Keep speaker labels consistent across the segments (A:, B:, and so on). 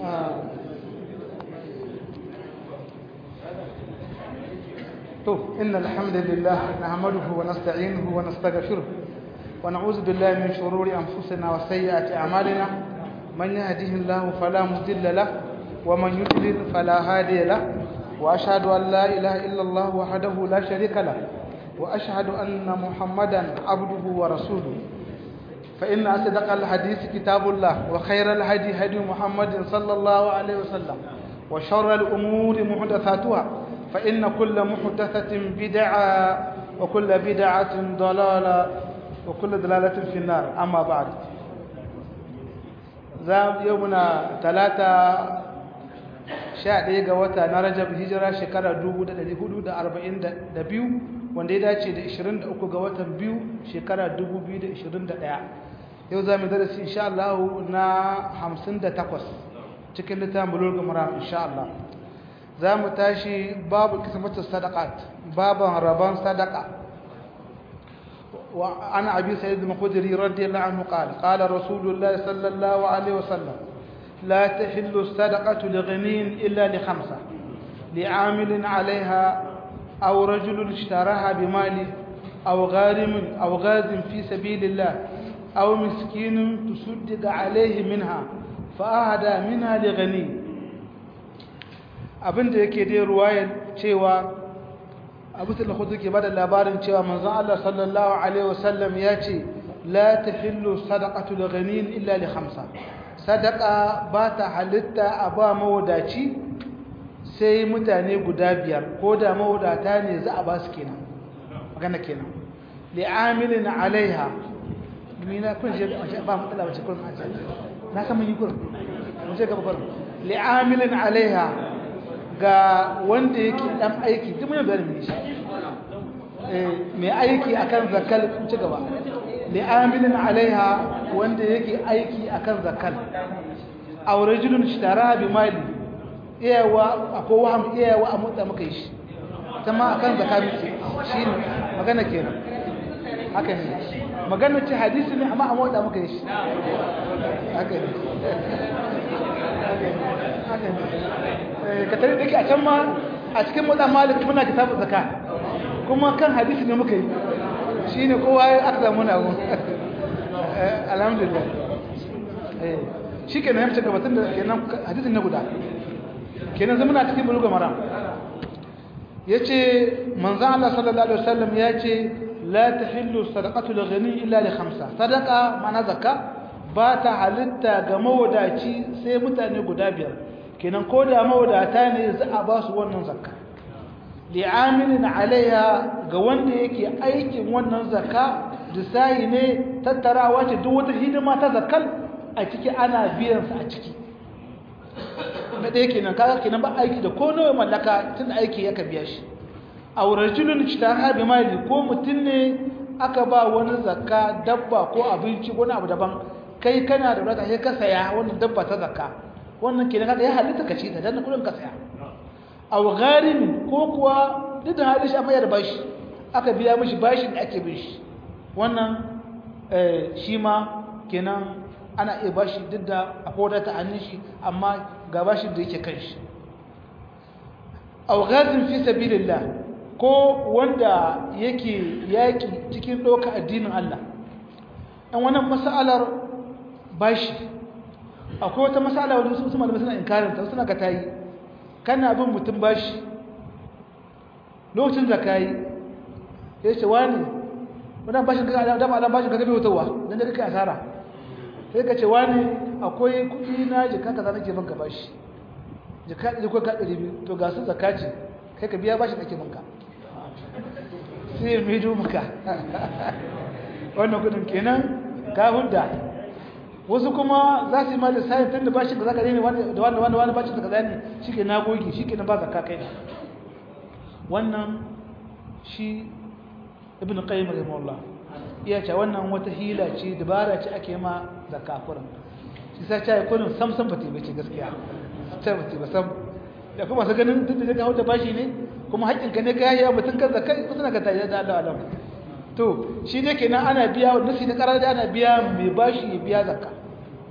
A: تو إن الحمد لله نحمده ونستعينه ونستغفره ونعوذ بالله من شرور أنفسنا وسيئات أعمالنا من يهده الله فلا مضل له ومن يضلل فلا هادي له وأشهد أن لا إله إلا الله وحده لا شريك له وأشهد أن محمدا عبده ورسوله فإن أصدق الحديث كتاب الله وخير الهدي هدي محمد صلى الله عليه وسلم وشر الأمور محدثاتها فإن كل محدثة بدعة وكل بدعة ضلالة وكل ضلالة في النار أما بعد زام يومنا ثلاثة sha ɗaya ga wata na rajab hijira shekara 1442 wanda ya dace da 23 ga watan biyu shekara 2021 yau za mu darasi insha Allah na 58 cikin littafin bulugh maram insha Allah za mu tashi babu kismatus sadaqat baban rabon sadaqa wa ana abi sayyid al-khudri radiyallahu anhu qala qala rasulullah sallallahu alaihi wasallam لا تحل الصدقة لغني إلا لخمسة لعامل عليها أو رجل اشتراها بمال أو غارم أو غاز في سبيل الله أو مسكين تصدق عليه منها فأهدى منها لغني abin da yake dai ruwayar cewa abu da kudu ke bada labarin cewa manzon Allah sallallahu alaihi wasallam ya ce la tahillu sadaqatu lighanin illa li khamsa sadaqa ba ta halitta a ba mawadaci sai mutane guda biyar ko da mawadata ne za a ba su kenan magana kenan li'amilin alaiha mina kun je ba mu tsala wace kun aje na san mun yi kun mun je gaba kun li'amilin alaiha ga wanda yake dan aiki duk mun bayar shi eh mai aiki akan zakal kun ci gaba li'amilin alaiha wanda yake aiki akan zakal aw rajulun ishtara bi mali iyawa akwai waham iyawa a motsa muka yi shi ta ma akan zakka muke shi ne magana kenan haka ne magana ce hadisi ne amma a motsa muka yi shi haka ne haka ne ka tare da ke a can ma a cikin motsa malik muna kitabun zakka kuma kan hadisi ne muka yi shi ne kowa aka samu na gun alhamdulillah shi ke na yamce gabatun da kenan hadisin na guda kenan zama na cikin buluga mara ya ce manzan Allah sallallahu Alaihi wasallam ya ce la ta hillu sadakatu da gani illa da hamsa sadaka mana zakka ba ta halitta ga mawadaci sai mutane guda biyar kenan ko da mawadata ne za a ba su wannan zakka li'amilin alaiha ga wanda yake aikin wannan zakka disayi ne tattarawa ce duk wata hidima ta zakkal a ciki ana biyansa a ciki na ɗaya kenan kaga kenan ba aiki da ko nawa mallaka tun aiki yaka biya shi a rajulun ishtara bi mali ko mutum ne aka ba wani zakka dabba ko abinci wani abu daban kai kana da wadata sai ka saya wannan dabba ta zakka wannan kenan kaga ya halitta ka ci ta dan kullun ka saya aw gharim ko kuwa duk da halishi amma ya da bashi aka biya mishi bashin da ake bin shi wannan shi ma kenan ana iya bashi duk da akwai wadata hannun shi amma ga bashi da yake kan shi augazin fi sabilillah ko wanda yake yaki cikin ɗauka addinin Allah ɗan wannan mas'alar bashi akwai wata mas'ala wanda su malamai suna inkarin ta suna ga tayi kana bin mutum bashi lokacin zakayi ya ce wani wannan bashin kaga dama dan bashin kaga bai wutarwa dan da kake asara sai ka ce wani akwai kudi na jika kaza nake banka bashi jika ɗari ko ka ɗari biyu to ga su zakaci kai ka biya bashi nake banka sai mai do maka wannan kudin kenan ka hudda wasu kuma za su yi ma da sayin tun da bashin da zaka ne da wanda wanda wani bashin da kaza ne shi ke na gogi shi ke na ba zakka kai wannan shi ibn qayyim rahimahullah iya ce wannan wata hila ce dabara ce ake ma zakka kurin shi sai ta yi kurin sam sam bata bace gaskiya ta bace ba sam da kuma sa ganin duk da ka hauta bashi ne kuma haƙƙinka ne ka yayi mutun kan zakka ko suna ka tayi da Allah Allah to shi ne kenan ana biya nasi da karar da ana biya mai bashi ya biya zakka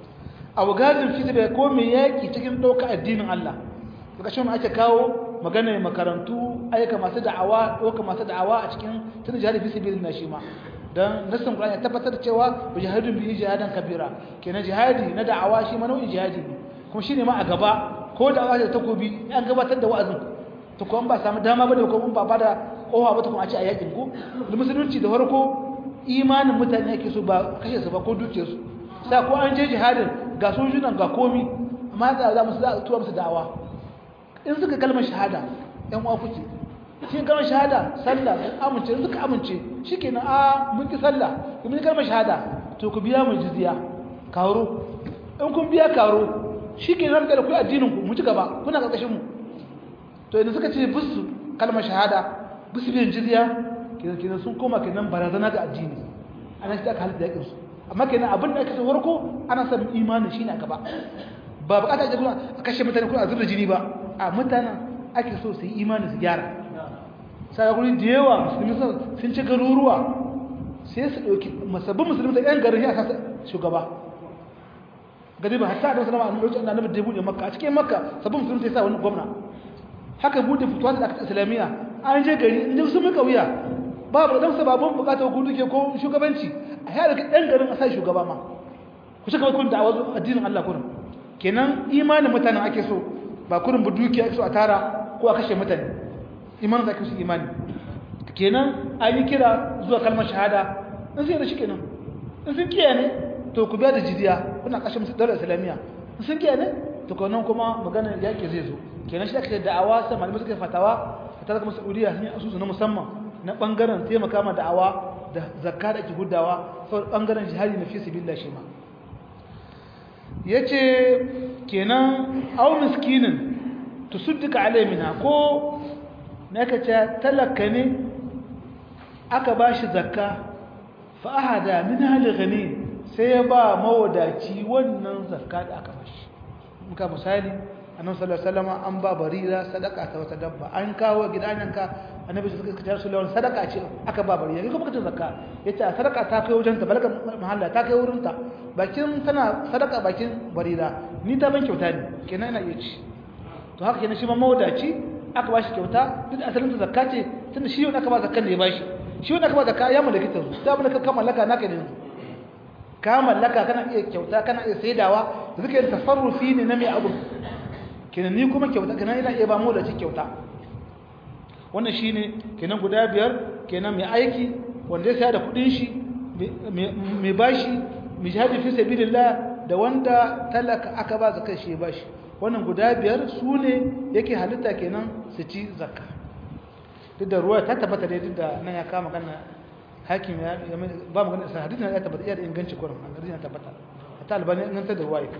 A: abu gazin fi sabi ko mai yaki cikin ɗauka addinin Allah daga shi ake kawo magana makarantu aika masu da'awa ɗauka masu da'awa a cikin tun jihadi fi sabi na shi ma don nassin Qur'ani ya tabbatar da cewa bi jihadin bi jihadan kabira kenan jihadi na da'awa shi ma nau'in jihadi ne kuma shine ma a gaba ko da'awa da takobi an gabatar da wa'azin to kuma ba samu dama bane ko mun ba ba da kowa ba ta kuma a ce a yakin ko da musulunci da farko imanin mutane yake so ba kashe su ba ko dukiyar su sai ko an je jihadin ga sojunan ga komi amma da za mu za a tura musu da'awa in suka kalmar shahada yan uwa kuke shi kalmar shahada sallah sun amince suka amince shikenan a mun ki sallah mun yi kalmar shahada to ku biya mu jizya karo in kun biya karo shikenan ga ku addinin ku mu ci gaba kuna karkashin mu to idan suka ce bisu kalmar shahada bisu biyan jizya kenan kenan sun koma kenan barazana ga addini ana shi aka halitta yakin su amma kenan abin da ake so farko ana son imani shine a gaba ba bukata ake kuma a kashe mutane ko a zubda jini ba a mutanen ake so su yi imani su gyara sai guri da yawa musulmi sun ci garuruwa sai su dauki masabbin musulmi da yan garin ya kasa shugaba gari ba hatta da sallama a lokacin da annabi da bude makka a cikin makka sabbin musulmi sai sa wani gwamna haka bude fituwa da aka islamiyya an je gari inda sun muka wuya babu dan sababin bukatar ku duke ko shugabanci a yada ka dan garin a sai shugaba ma ku cika kun da'awa addinin Allah kurin kenan imanin mutanen ake so ba kurin bu dukiya ake so a tara ko a kashe mutane imanin da ake so imani kenan an yi kira zuwa kalmar shahada in sai da shi kenan in sun kiyaye ne to ku biya da jidiya kuna kashe musu daular islamiyya in sun kiyaye ne to nan kuma maganar yaƙi zai zo kenan shi ake da'awa sai malamai suka fatawa ta kuma saudiya sun yi asusu na musamman na bangaren taimaka ma da'awa da zakka da ake gudawa sau bangaren jihadi na fi sabilillah shi ma yace kenan aw miskinin tusaddika alai minha ko naka ce talaka ne aka bashi zakka fa ahada minha li ghani sai ya ba mawadaci wannan zakka da aka bashi muka misali annabi sallallahu alaihi wasallam an ba barira sadaka ta wata dabba an kawo gidananka annabi suka kace sallallahu sadaka ce aka ba barira kuma kace zakka yace sadaka ta kai wajen ta balaga mahalla ta kai wurin ta bakin tana sadaka bakin barira ni ta ban kyauta ne kenan ina iya ci to haka kenan shi ma mawadaci aka bashi kyauta duk asalin ta zakka ce tunda shi wanda aka ba zakkan da ya bashi shi wanda aka ba zakka ya mallaki ta ta mallaka ka mallaka naka ne ka mallaka kana iya kyauta kana iya saidawa da suka yi tasarrufi ne na mai abu kenan ni kuma kyauta kenan ina iya ba mu da ci kyauta wannan shine kenan guda biyar kenan mai aiki wanda ya saya da kudin shi mai bashi mai jihadi fi sabilillah da wanda talaka aka ba zakar shi bashi wannan guda biyar su ne yake halitta kenan su ci zakka duk da ruwa ta tabbata dai duk da nan ya kama kana hakim ya ba mu ganin sa hadisin ya tabbata iya da inganci kurin hadisin ya tabbata ta albani inganta da ruwa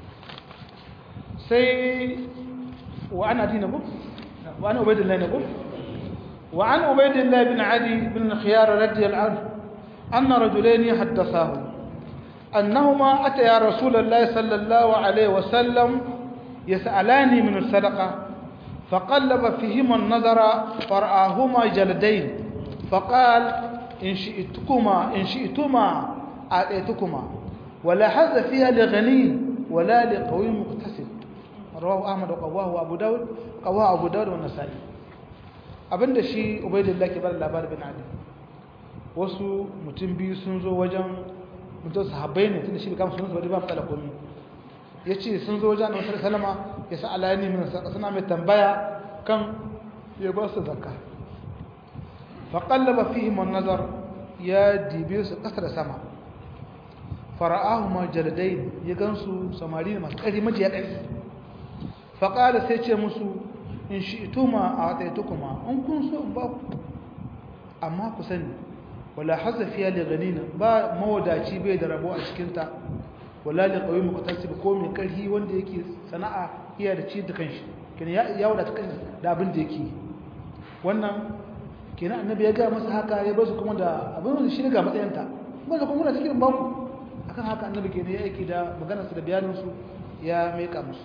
A: sai wa ana dina bu wa ana ubaidillah ne bu wa an ubaidillah bin adi bin khiyar radiyallahu anhu anna rajulain haddathahu annahuma ataya rasulullah sallallahu alaihi wasallam يسألاني من الصدقة فقلب فيهما النظر فرآهما جلدين فقال إن شئتكما إن شئتما آتيتكما ولا حظ فيها لغني ولا لقوي مقتصد رواه أحمد وقواه أبو داود قواه أبو داود والنسائي abinda shi ubaidillah ke bar labarin bin ali wasu mutum biyu sun zo wajen mutum sahabbai ne tunda shi kama sunan su ba matsala komi ya ce sun zo wajen annabi salama ya sa alayani min saka suna mai tambaya kan ya ba su zakka fa qallaba fihim an-nazar ya dibe su kasa da sama fara'ahuma jaldain ya gansu samari ne masu kari maji ya kari fa qala sai ce musu in shi'tuma a'taytukuma in kun so in ba ku amma ku sani wala hazza fiya li ghanina ba mawadaci bai da rabo a cikin ta wala li qawi muqtasib ko mai karhi wanda yake sana'a iya da ci da kanshi kina ya ya wadata kanshi da abin da yake wannan kina annabi ya ga masa haka ya basu kuma da abin da shi ga matsayinta kuma da kuma muna cikin baku akan haka annabi kenan ya aiki da maganar su da bayanin su ya meka musu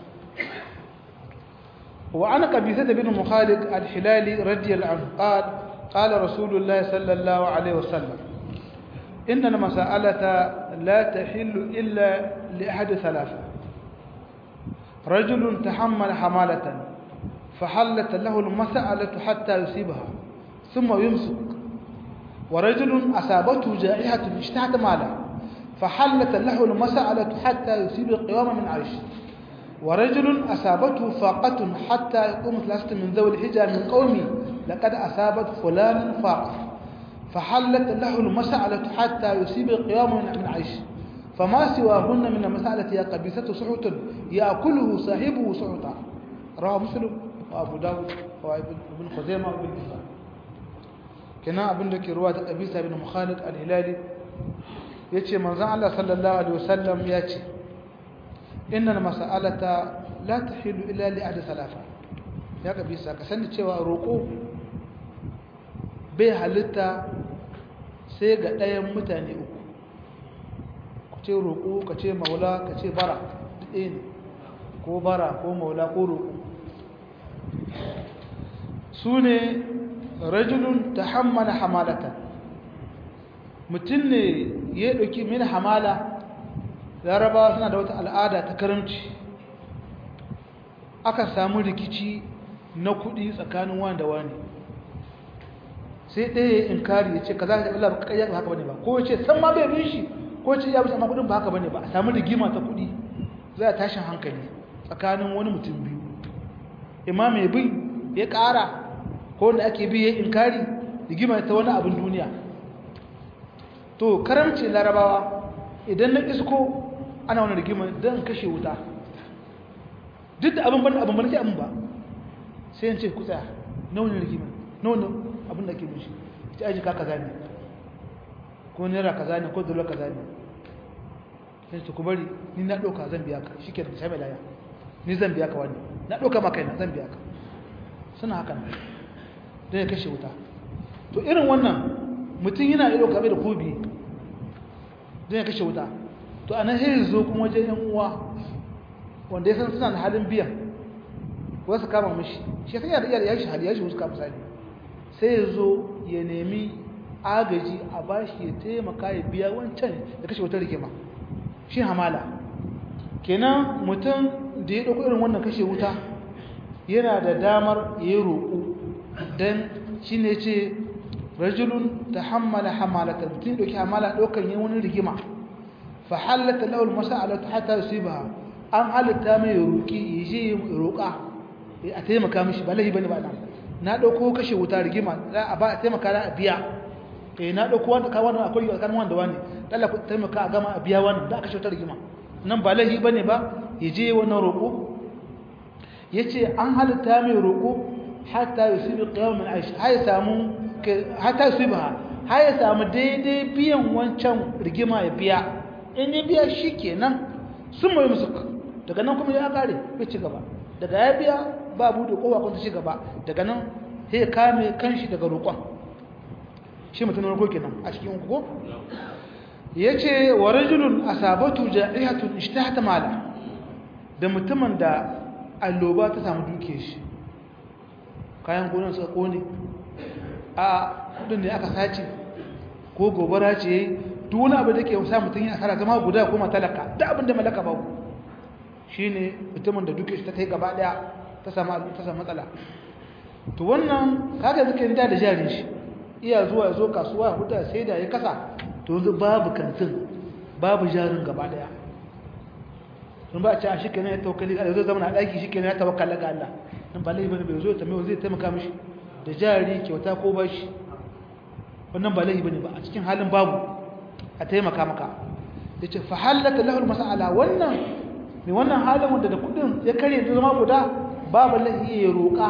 A: wa ana qabisa bin mukhalid al-hilali radiyallahu anhu qala qala rasulullah sallallahu alaihi wasallam إن المسألة لا تحل إلا لأحد ثلاثة رجل تحمل حمالة فحلت له المسألة حتى يصيبها ثم يمسك ورجل أصابته جائحة اشتهت ماله فحلت له المسألة حتى يصيب القوام من عيش ورجل أصابته فاقة حتى يقوم ثلاثة من ذوي الحجة من قومي لقد أصابت فلان فاقة فحلت له المسألة حتى يصيب القيام من عيش فما سواهن من المسألة يا قبيسة سحوت يأكله صاحبه سحوتا رواه مسلم وأبو داود وابن خزيمة وابن حبان كنا ابن لك رواية قبيسة بن مخالد الهلالي يتي من زعل الله صلى الله عليه وسلم يتي إن المسألة لا تحل إلا لأحد ثلاثة يا قبيسة كسنة cewa roƙo bai halitta sai ga ɗayan mutane uku ku ce roƙo ka ce maula ka ce bara ɗaya ne ko bara ko maula ko roƙo su ne rajulun ta hammala hamalata mutum ne ya ɗauki min hamala larabawa suna da wata al'ada ta karamci aka samu rikici na kuɗi tsakanin wani da wani sai ɗaya in kari ya ce ka za ka ɗaɓila ba ƙayyar ba haka bane ba ko ya ce san ma bai bin shi ko ce ya bisa amma kuɗin ba haka bane ba a samu rigima ta kuɗi za a tashin hankali tsakanin wani mutum biyu imma mai bin ya ƙara ko wanda ake bi ya inkari rigima ta wani abin duniya to karamci larabawa idan na isko ana wani rigima don kashe wuta duk da abin ban abin ban sai abin ba sai yance ku tsaya na wani rigima na wani abin da ke bin shi ta aji ka kaza ne ko naira kaza ne ko dolar kaza ne sai ta ku bari ni na ɗauka zan biya ka shi ke da shabe laya ni zan biya ka wani na ɗauka ma kaina zan biya ka suna haka nan don ya kashe wuta to irin wannan mutum yana iya ɗauka mai da kobi don ya kashe wuta to a nan sai zo kuma wajen yan uwa wanda ya san suna da halin biyan wasu kama mashi shi sai yana iya shi hali ya shi wasu kama sani sai ya zo ya nemi agaji a bashi ya taimaka ya biya wancan da kashe wutar rikima shi hamala kenan mutum da ya ɗauko irin wannan kashe wuta yana da damar ya yi roƙo don shi ne ce rajulun ta hammala hamalata mutum ɗauki hamala ɗaukan yi wani rigima fa halatta lawal masa'alatu hatta yusiba an halitta mai roƙi ya je ya roƙa a taimaka mishi ba laifi bane ba nan na ɗauko kashe wuta rigima a ba a taimaka a biya eh na ɗauko wanda ka wannan akwai tsakanin wanda wani Allah ku taimaka a gama a biya wannan da aka shi wuta rigima nan ba laifi bane ba ya je wannan roƙo yace an halitta mai roƙo hatta yusibi qiyam min aish hay samu hatta yusiba hay samu daidai biyan wancan rigima ya biya in ya biya shikenan sun mai musu daga nan kuma ya kare ya ci gaba daga ya biya ba bude kowa kun ci gaba daga nan sai ya kame kanshi daga roƙon shi mutum roƙo kenan a cikin ko yace wa rajulun asabatu ja'ihatun ishtahata mala da mutumin da alloba ta samu duke shi kayan gonan suka kone a kudin ne aka sace ko gobara ce duk wani abu da ke sa mutum ya asara zama guda kuma talaka da abin da malaka babu shine mutumin da duke shi ta kai gaba daya ta samu ta samu matsala to wannan kaga zuke da da jarin shi iya zuwa ya zo kasuwa ya huta sai da ya kasa to yanzu babu kantin babu jarin gaba daya sun ba a ce a shi kenan ya tawakkali a zai zama na ɗaki shi kenan ya tawakkala ga Allah nan ba laifi bane bai zo ta mai zai taimaka mishi da jari kyauta ko bashi wannan ba laifi bane ba a cikin halin babu a taimaka maka yace fa halaka lahu mas'ala wannan mai wannan halin wanda da kudin ya kare da zama guda babu laifi ya roƙa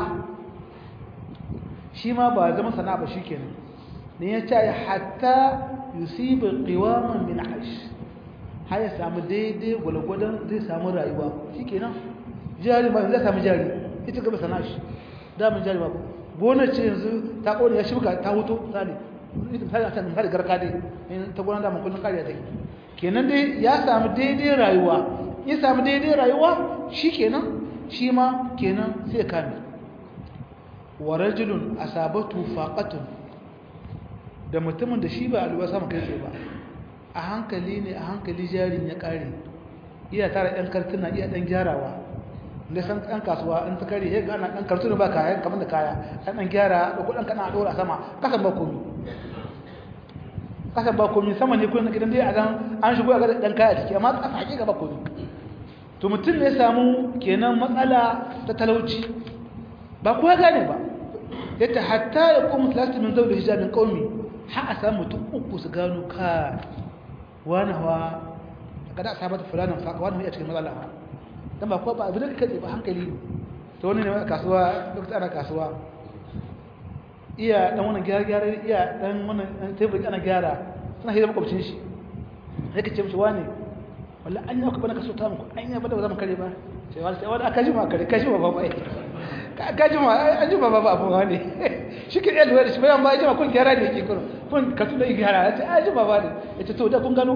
A: shi ma ba zama sana'a ba shikenan ne ya ce hatta yusibu qiwaman min aish har ya samu daidai gwalgwadon zai samu rayuwa shikenan jari ba zai samu jari ita gaba sana'a shi damin jari ba gonar ce yanzu ta kone ya shibka ta hutu misali ita misali a can misali garka dai ta gonar damin kullum kariya take kenan dai ya samu daidai rayuwa ya samu daidai rayuwa shi kenan shi ma kenan sai kame wa rajulun asabatu faqatun da mutumin da shi ba alwa sama kai tsaye ba a hankali ne a hankali jarin ya kare iya tara ɗan kartuna iya ɗan gyarawa da san ɗan kasuwa in ta kare ya ga ana ɗan kartu da ba kaya kamar da kaya ɗan ɗan gyara da kuɗin kana ɗora sama kasan ba komi kasan ba komi sama ne kuɗin gidan dai a dan an shigo a ga ɗan kaya ciki amma kasa hakika ba komi to mutum ne samu kenan matsala ta talauci ba ko ya gane ba yadda hatta ya kuma talasta min zaune hijabin ƙaumi har a samu mutum uku su gano ka wani hawa kada a sabar da fulanin faka wani mai a cikin matsala ba don ba kuwa ba abin da ka ba hankali ne ta wani ne a kasuwa duk ana kasuwa iya dan wannan gyara-gyara iya dan wannan tebur ana gyara suna hira makwabcin shi sai ka ce mishi wani walla an yi bana kaso ta muku an yi bada ba za mu kare ba sai wani sai wani aka ji ma kare kashi ma ba bai ka ji ma an ji ma ba abu wani shi ke iya lura da shi bayan ba ji ma kun gyara ne ke kun kun ka tuna gyara ya ce an ji ma ba ne ya ce to da kun gano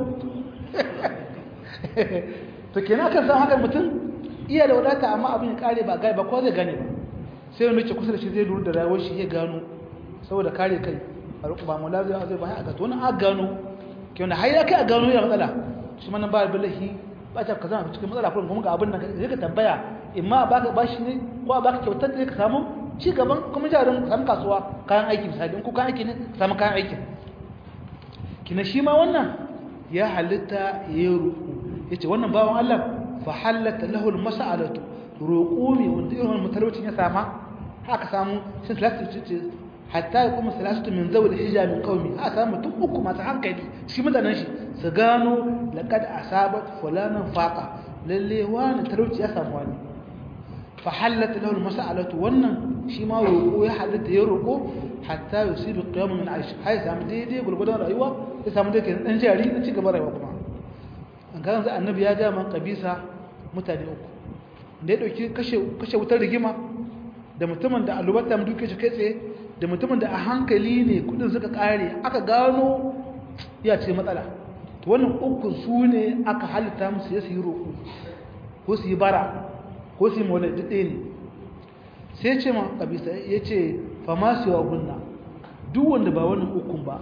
A: to kenan kan san haka mutum iya da wadata amma abin ya kare ba gai ba ko zai gane ba sai wani ce kusa da shi zai lura da rayuwar shi ya gano saboda kare kai a ruku ba mu lafiya zai ba a ga to wani a gano ke wanda har ya kai a gano ya matsala shi mana ba billahi ba ta ka zama cikin matsala kuma ga abin nan zai ka tambaya imma ba ka bashi ne ko a baka kyautar da ka samu ci gaban kuma jarin ka samu kasuwa kayan aiki misali in ko kayan aiki ne ka samu kayan aikin kina shi ma wannan ya halitta ya yi ruku ya ce wannan bawan Allah fa halatta lahu al-mas'alatu roƙo ne wanda irin wannan matalaucin ya sama haka samu sun salatu ce hatta ya kuma salatu min zawul hijab min qaumi haka samu mutum uku masu hankali shi mutanen shi su gano laqad asabat fulanan faqa lalle wani talauci ya samu wani fa halatta lahu al-mas'alatu wannan shi ma roƙo ya halatta ya roƙo hatta yusibu qiyamun min aish hay samu daidai gurgudan rayuwa ya samu daidai dan jari na ci gaba rayuwa kuma an ga yanzu annabi ya ja man kabisa mutane uku da ya dauki kashe kashe wutar rigima da mutumin da alubata mu duke shi kai tsaye da mutumin da a hankali ne kudin suka kare aka gano ya ce matsala to wannan uku su ne aka halitta musu ya su yi roƙo ko su yi bara ko su yi maulai duk ɗaya ne sai ce ma kabisa ya ce fama su yawa gunna duk wanda ba wannan ukun ba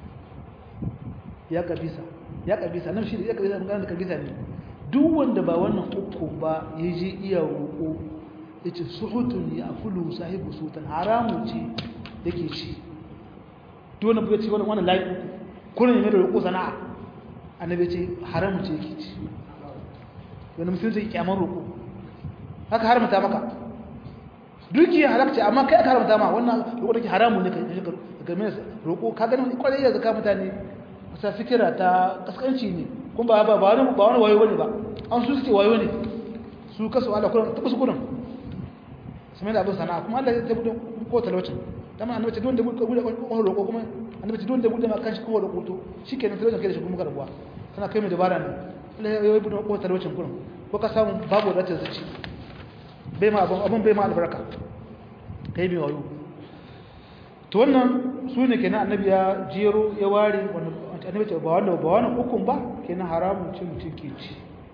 A: ya kabisa ya kabisa nan shi da ya kabisa magana da kabisa ne duk wanda ba wannan ukun ba ya je iya roƙo ya ce suhutun ya fulu sahibu sultan haramu ce yake ci duk wanda ya ce wannan layi uku kullum ya da roƙo sana'a annabi ce haramu ce yake ci wani musulunci ya kyaman roƙo haka haramta maka dukiya halakci amma kai aka haramta ma wannan roƙo take haramun ne kai ka game roƙo ka gani kwarai ya zaka mutane sa fikira ta kaskanci ne kun ba ba ba wani ba wani wayo bane ba an su suke wayo ne su kasu Allah kullum ta kusu kullum su mai da abin sana'a kuma Allah ya tabbata ko talaucin dama annabi ce don da buɗe buɗe ko roƙo kuma annabi ce don da buɗe ma kan shi ko roƙo to shikenan talaucin kai da shi kuma karbuwa kana kai mai dabara ne Allah ya yi buɗe ko talaucin kullum ko ka samu babu da ta zuci bai ma abin bai ma albarka kai mai wayo to wannan su ne kenan annabi ya jero ya ware annabi ce ba wannan ba wannan hukun ba kenan haramun cin mutum ke ci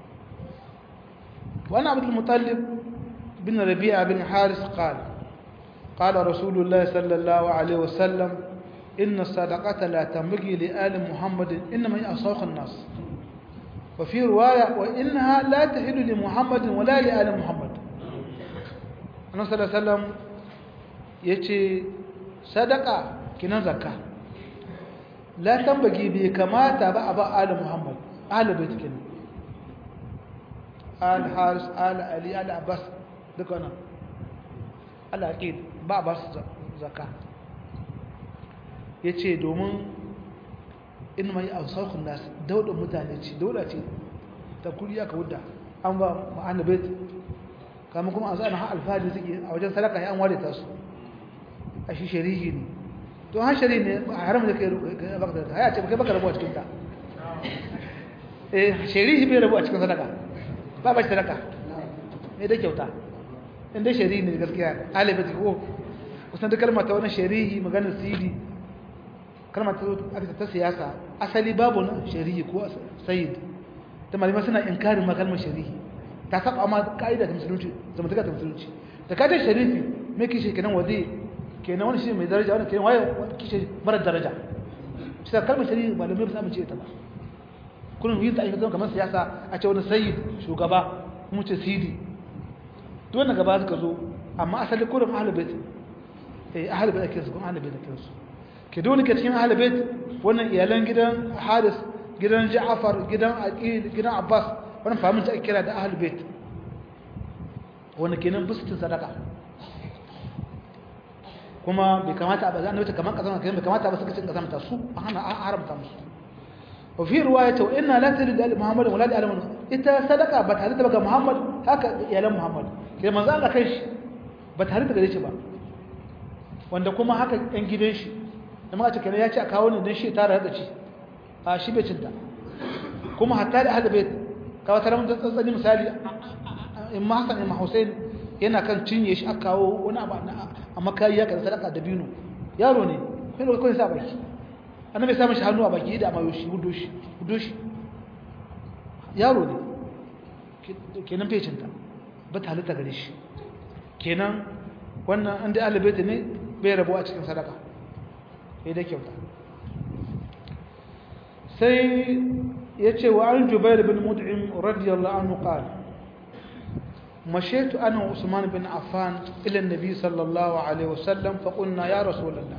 A: wani abdul mutallib bin rabi'a bin haris qala qala rasulullah sallallahu alaihi wasallam inna sadaqata la tambagi li ali muhammadin inma yasawq an-nas وفي رواية وإنها لا تحل لمحمد ولا لآل محمد annabi sallallahu alaihi wasallam yace sadaka kinan zakka la tambagi bai kamata ba a ba ali muhammad ali bait kinan al haris al ali al abbas duka nan al aqid ba ba zakka yace domin in mai ausakun nas dauda mutane ce dauda ce ta kuriya ka wuda an ba ma'ana bait kama kuma a zanen alfahari suke a wajen sadaka ya an ware ta su a shi shari'i ne to han shari'i ne a haram da kai baka da haya ce kai baka rabu a cikin ta eh shari'i bai rabu a cikin sadaka ba ba shi sadaka ne da kyauta in dai shari'i ne gaskiya alibi ko kusan da kalmar ta wannan shari'i maganar sidi kalmar ta aka ta siyasa asali babu na shari'i ko sayyid ta malama suna inkarin ma kalmar shari'i ta saba ma ka'ida ta musulunci zamantaka ta musulunci da kaje sharifi me kishi kenan wazi kenan wani shi mai daraja wani kenan waye kishi mara daraja sai kalmar sharifi malamai ba su amince ta ba kullum yin ta aika zama kamar siyasa a ce wani sayyid shugaba mu ce sidi duk wanda gaba suka zo amma asali kurin ahlul bait eh ahlul bait ake su kuma ahlul bait ake su ke dole ke cikin ahlul bait wannan iyalan gidan Haris gidan Ja'far gidan Aqil gidan Abbas wannan fahimin ta kira da ahlul bait wanda kenan bisu sadaka kuma bai kamata ba zan kamar kazama kenan bai kamata ba suka cin kazamta su an hana an haramta musu wa fi riwayati wa inna la talid al muhammad wa la al ita sadaka ba tare da ga muhammad haka iyalan muhammad ke manzo Allah kai shi ba tare da gare shi ba wanda kuma haka ɗan gidan shi da muka ce kenan ya ce a kawo ne dan shi tare da ci a shi bai cinta kuma hatta da ahlul bait kawo tare mun tsantsani misali in ma Hassan in ma Hussein yana kan cinye shi aka kawo wani abu a makayi ya kan sadaka da binu yaro ne sai lokacin kawai sa baki annabi ya sa mishi hannu a baki da amayo shi hudo shi hudo shi yaro ne kenan fecinta ba ta halitta gare shi kenan wannan an da alibaita ne bai rabu a cikin sadaka ya da kyauta sai ya ce wa an jubair bin mut'im radiyallahu anhu qala مشيت أنا وعثمان بن عفان إلى النبي صلى الله عليه وسلم فقلنا يا رسول الله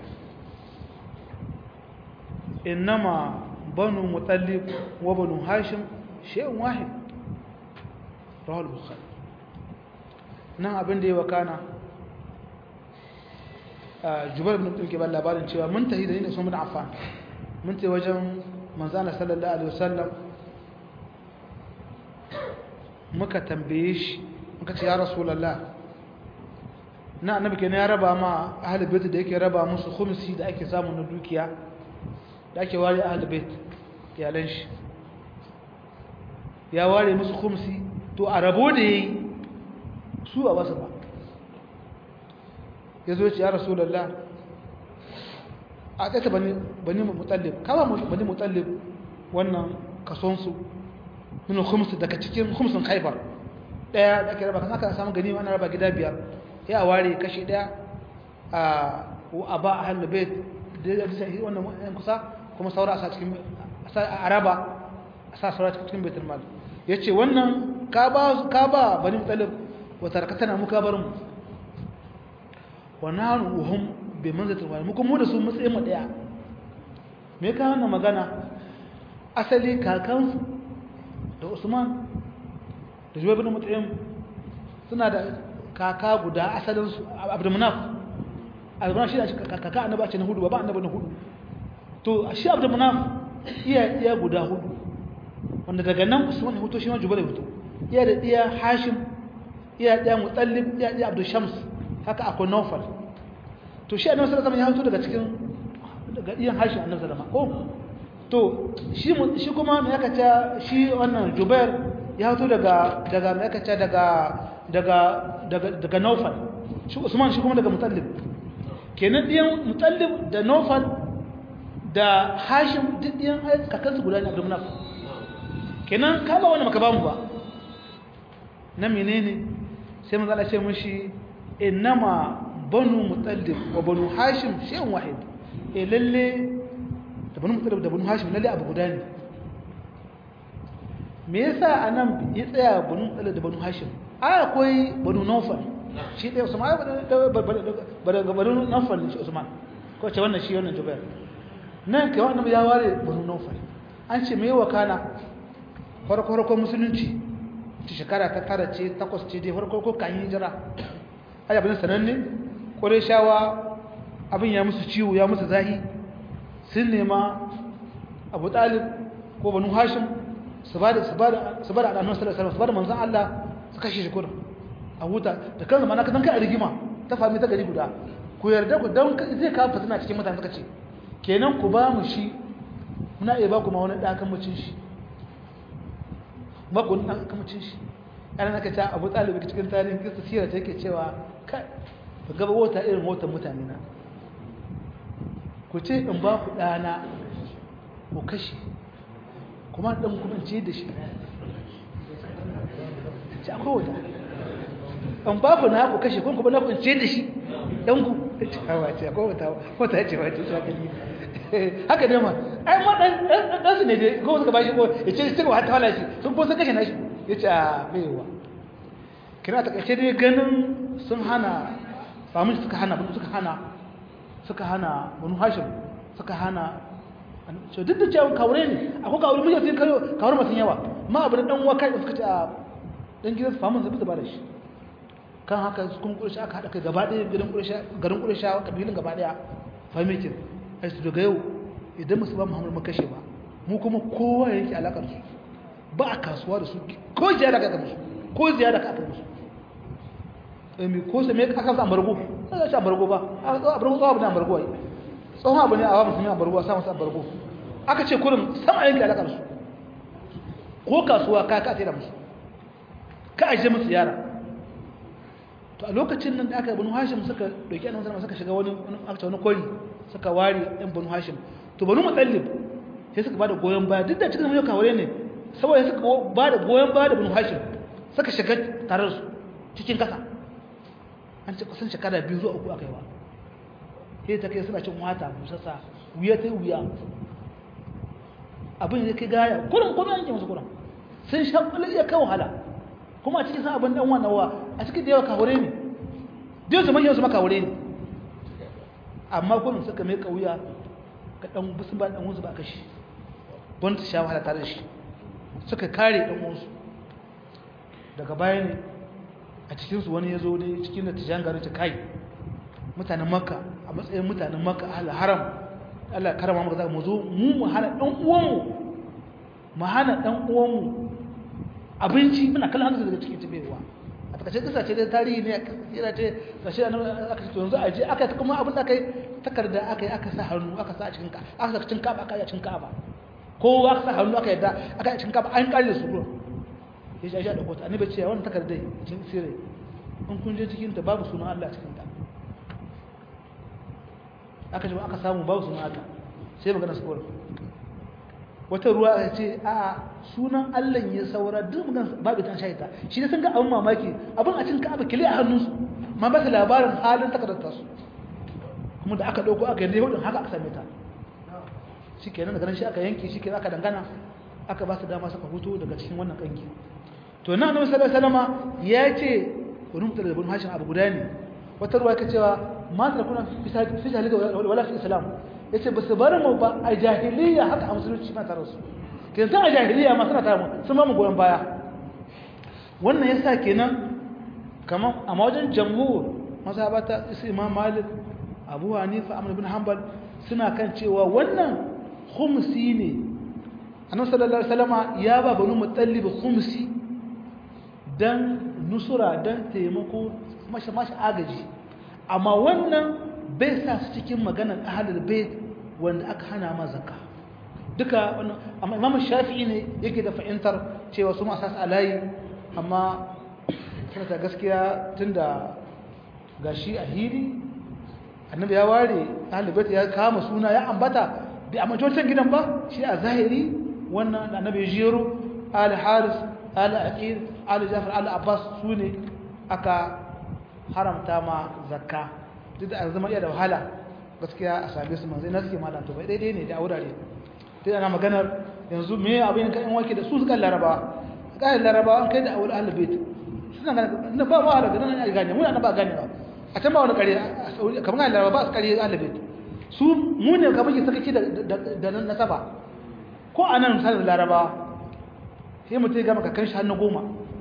A: إنما بنو مطلب وبنو هاشم شيء واحد رواه البخاري nan abin da ya wakana jubar bin ɗauke ba labarin cewa mun tafi da ni da sun bin afan mun tafi wajen manzana sallallahu alaihi wasallam muka tambaye shi muka ce ya rasulallah na annabi kenan ya raba ma ahlul bait da yake raba musu khumsi da ake samu na dukiya da ake ware ahlul bait iyalan shi ya ware musu khumsi to a rabo da yayi su a basu ba yazo ya ce ya rasulallah a kaita bani bani mutallib kama bani mutallib wannan kason su min khumsi daga cikin khumsin khaybar daya da ake raba kan aka samu gani ana raba gida biyar ya ware kashi daya a ba a halin bai da sai wannan yan kusa kuma saura a sa cikin a raba a sa saura cikin baitul mal yace wannan ka ba ka ba bani mutalib wa tarakatana muka bar mu wa nanu hum bi manzatil wal mukum mu da su matsayin mu daya me ka wannan magana asali kakansu da Usman da juwa bin mut'im suna da kaka guda asalin su abdulmunaf abdulmunaf shi ne kaka annabi a cikin hudu ba annabi na hudu to shi abdulmunaf iya iya guda hudu wanda daga nan usman hutu shi ma jubair hutu iya da iya hashim iya da mutallib iya da abdul shams haka akwai nawfal to shi annabi sallallahu alaihi wasallam ya hutu daga cikin daga iyan hashim annabi sallallahu alaihi wasallam ko to shi shi kuma me aka ce shi wannan jubair ya fito daga daga mai kace daga daga daga daga Naufal shi Usman shi kuma daga Mutallib kenan diyan Mutallib da Naufal da Hashim duk diyan kakansu guda ne Abdul Munaf kenan ka ba wani maka ba mu ba na menene sai manzo Allah ya ce mishi innama banu Mutallib wa banu Hashim shay'un wahid eh lalle da banu Mutallib da banu Hashim lalle abu guda ne me yasa anan ya tsaya banu tsala da banu hashim ai akwai banu nawfal shi dai usman ai banu banu nawfal shi usman ko ce wannan shi wannan jubair nan kai wannan ya ware banu nawfal an ce me wakana farko farko musulunci ta shekara ta tara ce takwas ce dai farko ko kan hijira ai abin sananne qurayshawa abin ya musu ciwo ya musu zahi sun nema abu talib ko banu hashim su ba da su ba da su ba da annabi sallallahu alaihi wasallam su ba da manzon Allah su kashe shi kurin a huta da kansa mana kan kai rigima ta fami ta gari guda ku yarda ku dan zai kawo fitina cikin mutane suka ce kenan ku ba mu shi muna iya ba ku ma wani dakan mucin shi ba ku dan kan mucin shi ana naka ta Abu Talib cikin tarihin kisa sira take cewa kai ba gaba wata irin wata mutane na ku ce in ba ku dana ku kashe kuma ɗan kuma ce da shi ce akwai wata an babu na ku kashe kuma na ku ce da shi ɗan ku ce hawa ce akwai wata wata ce wace shi haka ne haka ne ma ai ma ɗan su ne dai ko suka bashi ko ya ce su wata wala shi sun ko sun kashe na shi ya ce a baiwa kira ta kace dai ganin sun hana famin suka hana suka hana suka hana banu hashim suka hana so duk da cewa kawure ne akwai kawure mun sai kayo kawure masu yawa ma abu da dan waka da suka ce a dan gidan famin zai fita ba da shi kan haka kun kurshi aka hada kai gaba ɗaya gidan kurshi garin kurshi kabilin gaba ɗaya fahimtin ai su daga yau idan musu ba muhammadu makashe ba mu kuma kowa yake alakar su ba a kasuwa da su ko ziyara ka musu ko ziyara ka musu emi ko sai me aka sa ambargo sai ga ambargo ba a zo ambargo tsawa bane ambargo ai tsohon abu ne a wa musulmi ambargo sa masa ambargo aka ce kurin sama yake alakar su ko kasuwa ka ka sai da musu ka aje musu ziyara to a lokacin nan da aka banu hashim suka dauki annabi sallallahu suka shiga wani aka wani kori suka ware ɗan banu hashim to banu mutallib sai suka bada goyon baya duk da cikin mai kawure ne saboda suka bada goyon baya da banu hashim suka shiga tare su cikin kasa an ce kusan shekara biyu zuwa uku aka yi wa sai ta kai suna cin wata busassa wuya ta wuya abin da kai gaya kurin kuma yanke musu kurin sun sha iya kai wahala kuma a cikin san abin dan wannan wa a cikin da yawa kawure ne dai su manyan su maka kawure ne amma kullum suka mai kauya ka dan bisu ba dan wansu ba kashi bon ta sha wahala tare da shi suka kare dan wansu daga baya ne a cikin su wani yazo dai cikin da tijan garin ta kai mutanen makka a matsayin mutanen makka ahli haram Allah karama maka zaka mu zo mu mu hana dan uwanmu mu hana dan uwanmu abinci muna kallon hannu daga cikin tabewa a takaice kisa ce dai tarihi ne yana ce gashi da aka ce yanzu a je aka kuma abin da kai takarda aka yi aka sa hannu aka sa a cikin ka aka sa cikin kaba aka yi a cikin kaba ko aka sa hannu aka yadda aka yi a cikin kaba an kare su ruwa ya shi a da kota annabi ce wannan takardai cikin sirri in kun je cikin ta babu sunan Allah cikin ta aka ce aka samu babu sunan Allah sai magana su kawai wata ruwa ya ce a sunan Allah ya saura duk magana babu ta shaita shi ne sun ga abin mamaki abin a cin ka'aba kile a hannunsu ma ba su labarin halin takardar su kuma da aka dauko aka yi hudun haka aka same ta shi kenan daga nan shi aka yanke shi kenan aka dangana aka ba su dama suka hutu daga cikin wannan kanki to na annabi sallallahu alaihi wasallama ya ce wani mutum da bin hashin abu guda ne wata ruwa ka cewa ma ta kuna fi jahiliya wala fi islam yace ba su bar mu ba a jahiliya haka a musulunci ma tare su kenan san a jahiliya ma suna tare mu sun ba mu goyon baya wannan yasa kenan kaman a wajen jamhur mazhabata su imam malik abu hanifa ahmad ibn hanbal suna kan cewa wannan khumsi ne annabi sallallahu alaihi wasallama ya ba banu mutallib khumsi dan nusura dan taimako mashi mashi agaji amma wannan bai sa su cikin maganar ahlul bait wanda aka hana ma zakka duka wannan amma imam shafi'i ne yake da fahimtar cewa su ma sas alayi amma ta gaskiya tunda gashi a hili annabi ya ware ahlul bait ya kama suna ya ambata bi a majalisar gidan ba shi a zahiri wannan da annabi jiro al haris al aqil al jafar al abbas sune aka haramta ma zakka duk da zama iya da wahala gaskiya a same su manzai na suke malam to bai daidai ne da wurare dai ana maganar yanzu me abin kan wake da su suka laraba kai laraba an kai da awul ahlul bait suna ganin ba ba da ganin an gane mun ba gane ba a can ba wani kare kamar laraba ba su kare ahlul bait su mu ne ka muke sakaci da da nasaba ko anan misalin laraba sai mutum ya gama kakan shi hannu goma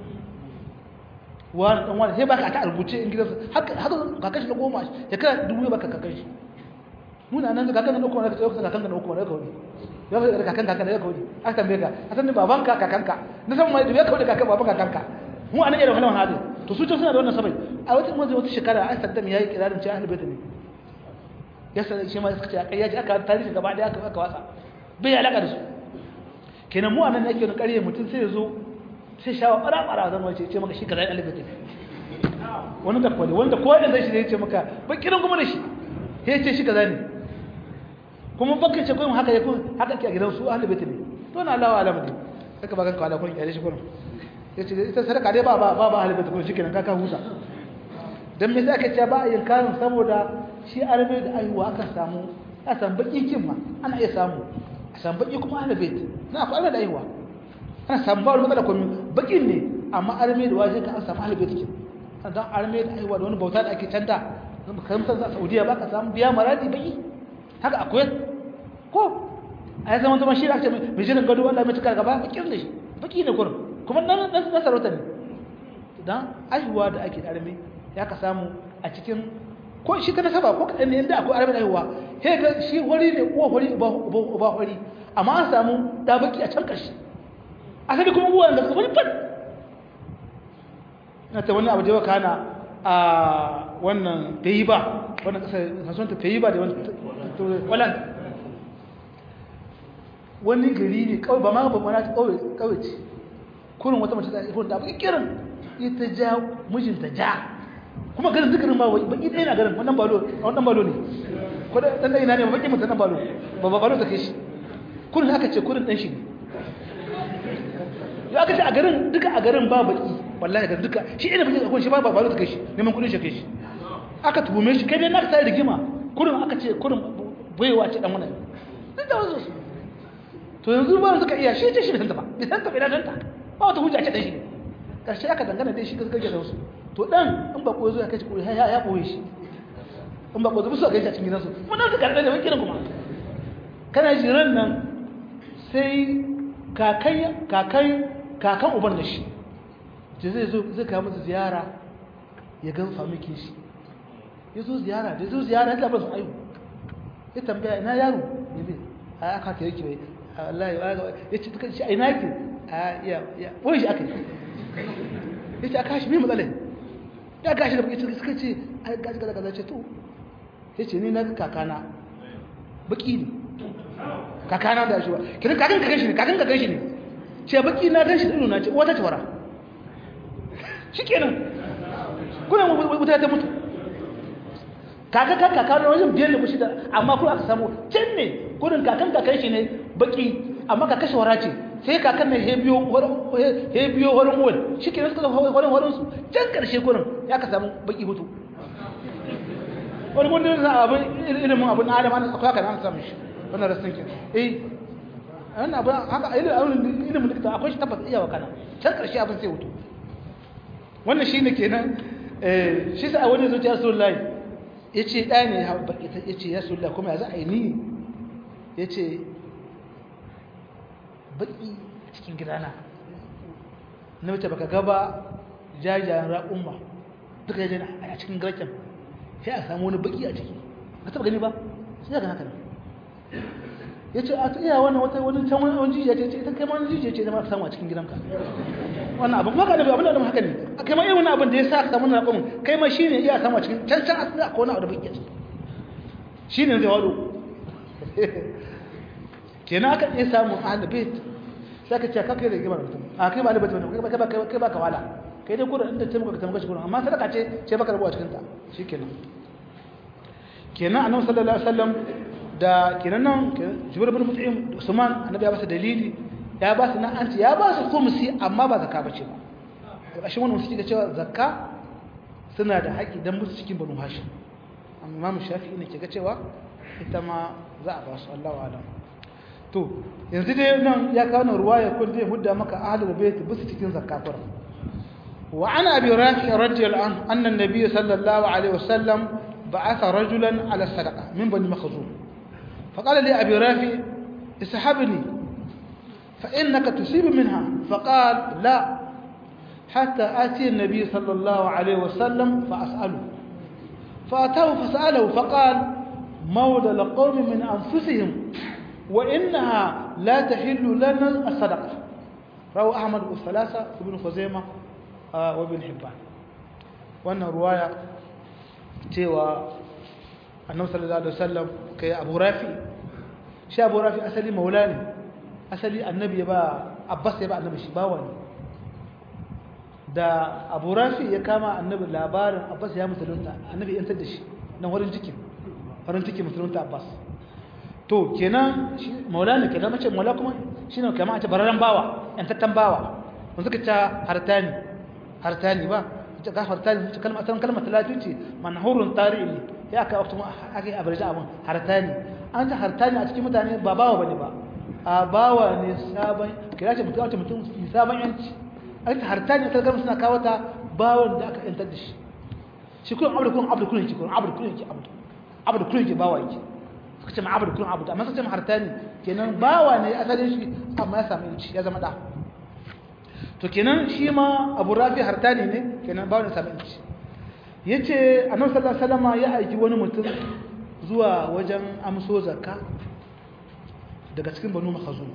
A: wani dan wani sai baka ta rubuce in gidansa haka haka kakan shi na goma ya kana dubu baka kakan shi muna nan kakan na kuma ka tsaye kakan na kuma ka wani ya ka kakan kakan da ka wani aka tambaye ka a san baban ka kakan ka na san mai da ya kawo kakan baban kakan ka mu anan irin wannan hadin to su ce suna da wannan sabai a wata mun wata shekara ai saddam yayi kirarin ce ahlul bait ne ya san shi ma suka ce kai ya ji aka tarihi gaba daya aka aka wasa bai alaka da su kenan mu anan yake wani ƙarye mutum sai ya zo sai shawa ɓara-ɓara zan wace ce maka shi ka zai alibatin wani da kwale wanda kowa da zai shi zai ce maka bakirin kuma da shi ya ce shi ka zai ne kuma baka ce kuma haka ya kun haka ke a gidan su alibatin ne to na alawa alamu ne saka bakan kawala kun kyale shi kun ya ce ita sadaka dai ba ba ba alibatin kun shi kenan kaka huta dan me sai aka ce ba a yin karin saboda shi arabe da aiwa aka samu a san baki kin ma ana iya samu a san baki kuma alibatin na akwai da aiwa ana samu ba wani matsala komai bakin ne amma arme da waje ka an samu ahlul bait dan arme da aiwa da wani bauta da ake canta kamar a Saudiya ba ka samu biya maradi baki haka akwai ko ai zaman zaman shi da ake mai jiran gado Allah mai tukar gaba bakin da shi baki ne kurin kuma dan dan sarauta ne dan aiwa da ake arme ya ka samu a cikin ko shi ta nasaba ko kadan ne inda akwai arme da aiwa he ga shi hori ne uwa hori ba ba hori amma an samu da baki a can karshe asali kuma uwa da kuma fat na ta wani abu da yau kana a wannan bai ba wannan kasar kasuwan ta bai ba da wannan wani gari ne kawai ba ma ba mana kawai kawai ce kurin wata mace ta ifon da baki kirin ita ja mijinta ja kuma garin dukkanin ba baki ɗaya na garin wannan balo wannan balo ne ko da dan ina ne baki mutan balo ba ba balo ta kai shi kurin aka ce kurin dan shi ne ya aka ce a garin duka a garin ba baki wallahi garin duka shi ina baki akwai shi ba balo ta kai shi neman kudin shi kai shi aka tuhume shi kai dai na ka sai rigima kurin aka ce kurin baiwa ce dan wannan duk da wasu to yanzu ba suka iya shi ce shi da ba bai santa bai danta ba wata hujja ce dan shi ne karshe aka dangana dai shi gaske da wasu to dan in ba ko zo ya kace ko ya ya koyi shi in ba ko zo su ga shi a cikin gidansu mun dan suka da kiran kuma kana jiran nan sai kakai kakai kakan uban da shi je zai zo zai kawo masa ziyara ya gan famikin shi ya zo ziyara da zo ziyara ya tabbata su ayu ya tambaya ina yaro ya bi a aka ta yake bai wallahi ya ce duka shi a ina yake a ya ya wai shi aka yi ya ce aka shi mai matsalai ya gashi da baki suka ce a gashi kaza kaza ce to ya ce ni na kakana baki ne kakana da shi ba kiran kakan kakan shi ne kakan kakan shi ne ce baki na gan shi da na ce wata tawara shi kenan kuna wuta ta mutu kaka kaka kaka wajen biyar da kushi da amma kuma aka samu can ne gudun kakan kakan shi ne baki amma ka kashe wara ce sai kakan ne he biyo horon wani shi ke suka zama horon horon su can karshe gurin ya ka samu baki hutu wani gudun da abin ilimin abin adam an akwai haka an samu shi wannan rasin ke eh wannan abin haka ilimin likita akwai shi tabbata iya wakana can karshe abin sai hutu wannan shi ne kenan shi sa a wani zuciya sun layi ya ce ɗaya ne ya ce ya sulla kuma ya za a yi ni ya ce baƙi cikin gidana na mace baka gaba jajayen raƙumma duka ya jana a cikin garken sai a samu wani baƙi a ciki ka taɓa gani ba sai ga haka ya ce a iya wannan wata wani can wani jijiya ce ita kai ma wani jijiya ce zama ka samu a cikin gidanka wannan abin kuma ka da abin da haka ne kai ma irin wani abin da ya sa ka samu na raƙumin kai ma shine iya samu a cikin can can asali akwai wani abu da baƙi a ciki shine zai wado kenan aka iya samun ahlul bait sai ka ce ka kai da gima mutum a kai ba da bait bane kai ba kai ba ka wala kai dai kurin inda ce muka tamaka shi kurin amma sadaka ce ce baka rabuwa cikin ta shikenan kenan annabi sallallahu alaihi wasallam da kenan nan Jubair bin Mut'im Usman annabi ya ba su dalili ya ba su nan an ce ya ba su khumsi amma ba zakka bace ba kashin wannan suke cewa zakka suna da haƙi dan musu cikin banu hashim amma Imam Shafi'i ne ke ga cewa ita ma za a ba su Allahu a'lam to yanzu dai nan ya kawo nan ruwaya kun zai hudda maka ahlul bait bisu cikin zakafar wa ana abi rafi radiyallahu anhu anna an-nabiy sallallahu alaihi wasallam ba'atha rajulan ala sadaqa min bani makhzum faqala li abi rafi ishabni fa innaka tusib minha faqala la حتى آتي النبي صلى الله عليه وسلم فأسأله فأتاه فسأله فقال مولى القوم من أنفسهم وإنها لا تحل لنا الصدقة روى أحمد والثلاثة ابن خزيمة آه وابن حبان وأن رواية تيوى النبي صلى الله عليه وسلم كي أبو رافي شي أبو رافي أسلي مولاني أسلي النبي يبا عباس يبا النبي شباواني da abu rafi ya kama annabi labarin abbas ya musulunta annabi yantar da shi nan wurin cikin wurin cikin musulunta abbas to kenan maulana kenan mace maula kuma shine kamar a ce bararren bawa yantattan bawa mun suka ta hartani hartani ba ita ga hartani ta kalma san kalmar talatin ce manhurun tarihi ya aka waktu ake abarja abun hartani an ta hartani a cikin mutane ba bawa bane ba a bawa ne sabon kira ce mutum ce mutum sabon yanci an ta hartani ta gama suna kawo ta bawon da aka yantar da shi shi kullum abu da kullum abu da kullum ki kullum abu da kullum ki abu abu da kullum ki bawa yake suka ce ma abu da kullum abu amma suka ce ma hartani kenan bawa ne asalin shi amma ya samu yanci ya zama da to kenan shi ma abu rafi hartani ne kenan bawa ne ya samu yanci yace annabi sallallahu alaihi wasallam ya aiki wani mutum zuwa wajen amso zakka daga cikin banu makhazum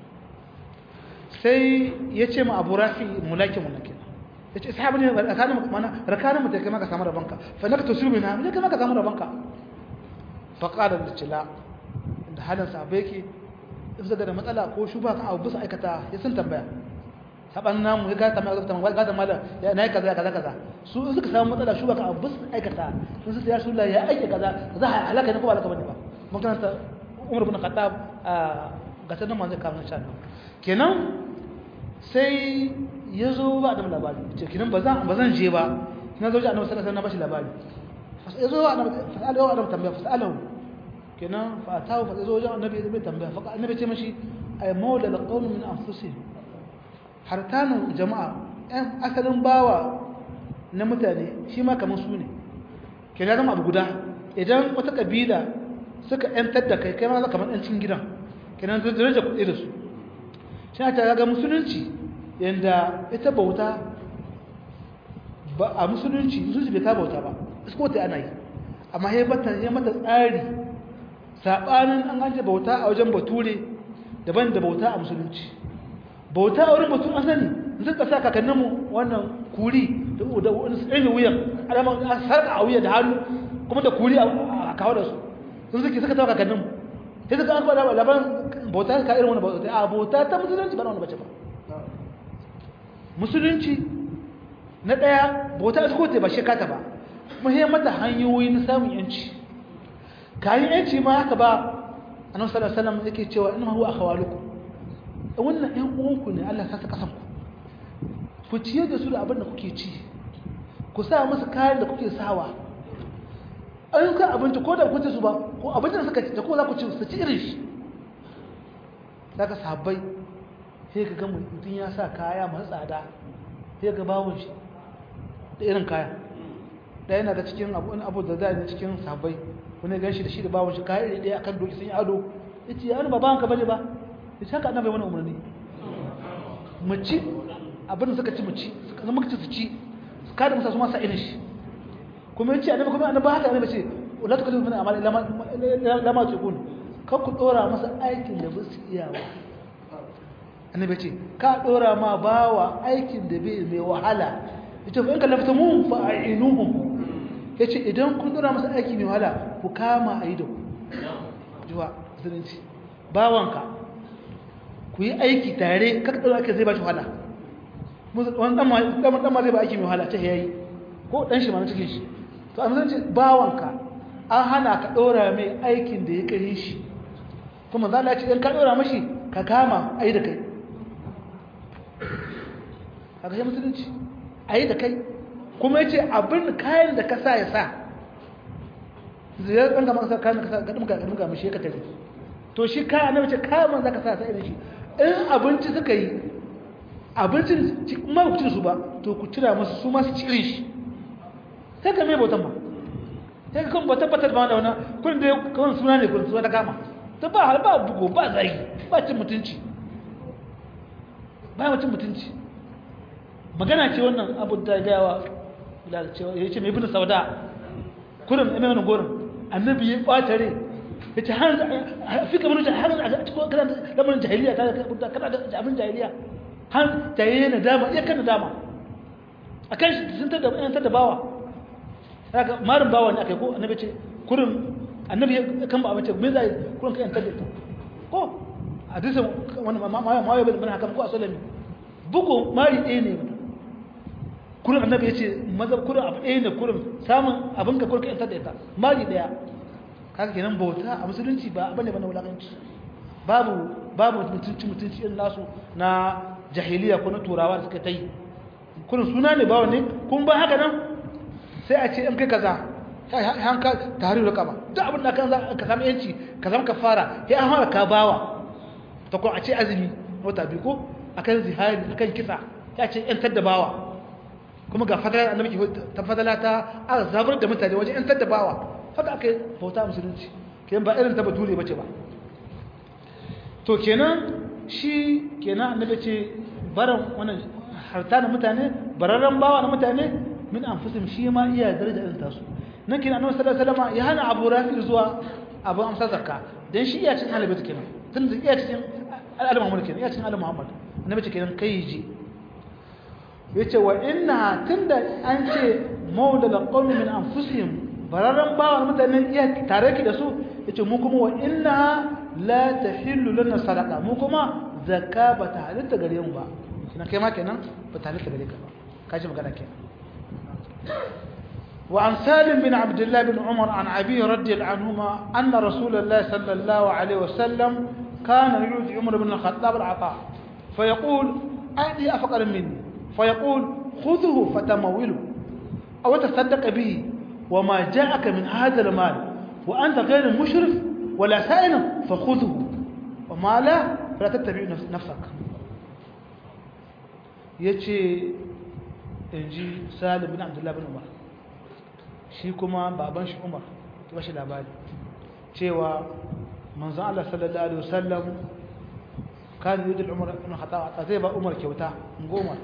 A: sai yace ma abu rafi mulaki mulaki yace sahabi ne rakanin mana rakanin mutai kai maka samu rabanka fa naka tusiru mina ne kai maka samu rabanka fa qala da cila da halin sahabbai yake in zaga da matsala ko shuba ka abu bisa aikata ya sun tambaya saban namu ya ga tambaya ga tambaya ga da mala ya nayi kaza kaza kaza su in suka samu matsala shuba ka abu bisa aikata in su ya rasulullahi ya aike kaza za a halaka ne ko halaka bane ba mun karanta Umar ibn Khattab ga sanan manzo kamar sha kenan sai ya zo ba da labari ce kenan ba zan ba zan je ba na zo ji annabi sallallahu alaihi wasallam na bashi labari ya zo annabi fasalahu annabi tambaya fasalahu kenan fa atahu fa zo wajen annabi zai tambaya fa annabi ce mashi ay mawla alqawm min anfusihim hartanu jama'a ɗan asalin bawa na mutane shi ma kamar su ne kenan zama abu guda idan wata kabila suka yantar da kai kai ma za kamar ɗan cikin gidan kenan zai daraja kuɗi da su shi ta ga musulunci yanda ita bauta ba a musulunci musulunci bai ka bauta ba isko ta ana yi amma ya mata tsari saɓanin an ganje bauta a wajen bature daban da bauta a musulunci bauta a wurin batun asali suka sa kakanninmu wannan kuri da wani tsaye wuyan alama a sarka a wuya da hannu kuma da kuri a kawo da su sun suke suka tawa kakanninmu sai suka an kwada labarin bauta ka irin wani bauta a bauta ta musulunci ba na wani bace ba musulunci na ɗaya bauta a sukote ba shekata ba muhimmata hanyoyi na samun yanci kayan yanci ma haka ba annabi sallallahu alaihi wasallam yake cewa inna huwa akhawalukum wannan ɗan uwanku ne Allah ya sa kasan ku ku ciye da su da abin da kuke ci ku sa musu kayan da kuke sawa an ka abinci ko da ku ci su ba ko abincin da suka ci da ko za ku ci su ci irin shi daga sahabbai sai ka ga mutum ya sa kaya masu tsada sai ga bawon shi da irin kaya ɗaya na ga cikin abu da za a cikin sahabbai wani gan shi da shi da bawon shi kayan iri ɗaya akan doki sun yi ado ya ce ya ba bawanka bane ba ya ce haka annabai wani umarni mu ci abin da suka ci mu ci suka zama ci su ci su kada musa su masa irin shi kuma ya ce annabi kuma annabi haka annabi ce la tukallifu min amali lama tuqun kan ku dora masa aikin da ba su iya ba annabi ce ka dora ma bawa aikin da bai mai wahala yace fa in kallaftamu fa a'inuhum ya ce idan kun dora masa aiki mai wahala ku kama a yi da ku jiwa musulunci bawanka ku yi aiki tare kaka ɗaura ake zai ba shi wahala wani ɗan ma zai ba aiki mai wahala ta yayi ko ɗan shi ma na cikin shi to a musulunci bawanka an hana ka ɗora mai aikin da ya kare shi kuma za a ce in ka ɗora mashi ka kama a yi da kai a kashe musulunci a yi da kai kuma yace abin kayan da ka sa ya sa zai ɗan gama sa kayan da ka sa gaɗin ga gaɗin ga mashi ka tare to shi kayan na wace kayan man za ka sa sa irin shi in abinci suka yi abincin ma ba ku cire su ba to ku cira masu su masu cirin shi sai ka mai bautan ba sai ka kuma tabbatar ba da wani kun da kawai suna ne kun suna ta kama ta ba har ba bugu ba zagi ba cin mutunci ba cin mutunci magana ce wannan abu da gawa ya ce mai bin sauda kurin ina wani gorin annabi ya ɓatare ya ce fi kamar da har a cikin kana lamarin jahiliya ta da kana da abin jahiliya har jahiliya na dama iya kan dama a kan shi sun tada yan tada bawa haka marin bawa ne akai ko annabi ce kurin annabi ya kan ba abinci me zai kurin kai yan tada ko hadisin wani ma ma ya bin haka ko a sallami bugu mari ɗaya ne kurin annabi ya ce maza kurin abu ɗaya ne kurin samun abin ka kurka yantar da ita mari ɗaya kaga kenan bauta a musulunci ba abin da ba na wulaƙanci babu babu mutunci mutunci irin nasu na jahiliya ko na turawa da suka ta yi kurin suna ne bawa ne kun ba haka nan sai a ce in kai kaza hanka tare da kaba duk abin da kan ka samu yanci ka zama ka fara sai an fara ka bawa ta ko a ce azumi wata biyu ko akan zihari akan kisa ya ce ‘yantar da bawa kuma ga fadala annabi ke ta fadala ta aka zabar da mutane wajen ‘yantar da bawa haka aka yi bauta musulunci kenan ba irin ta bature bace ba to kenan shi kenan annabi ce baran wannan harta na mutane bararren bawa na mutane min anfusim shi ma iya daraja irin tasu nan kenan annabi sallallahu alaihi wasallam ya hana Abu Rafi zuwa Abu Amsa zakka dan shi iya cikin halabi kenan tun da iya cikin al-Muhammad kenan iya cikin al-Muhammad annabi ce kenan kai ji yace wa inna tunda an ce mawla laqawmi min anfusihim bararren bawa na mutane iya tare ki da su yace mu kuma wa inna la tahillu lana sadaqa mu kuma zakka ba ta halitta gare mu ba kina kai ma kenan ba ta halitta gare ka ba kaji magana kenan wa an salim bin abdullah bin umar an abi radiyallahu anhuma anna rasulullah sallallahu alaihi wasallam kana yuti umar bin al-khattab al-ata فيقول أعطي أفقر مني فيقول خذه فتموله أو تصدق به وما جاءك من هذا المال وأنت غير مشرف ولا سائل فخذه وما لا فلا تتبع نفسك yace inji Salim bin Abdullah bin Umar shi kuma baban shi Umar ya bashi labari cewa manzon Allah sallallahu alaihi wasallam kan yi da Umar ibn Khattab zai ba Umar kyauta goma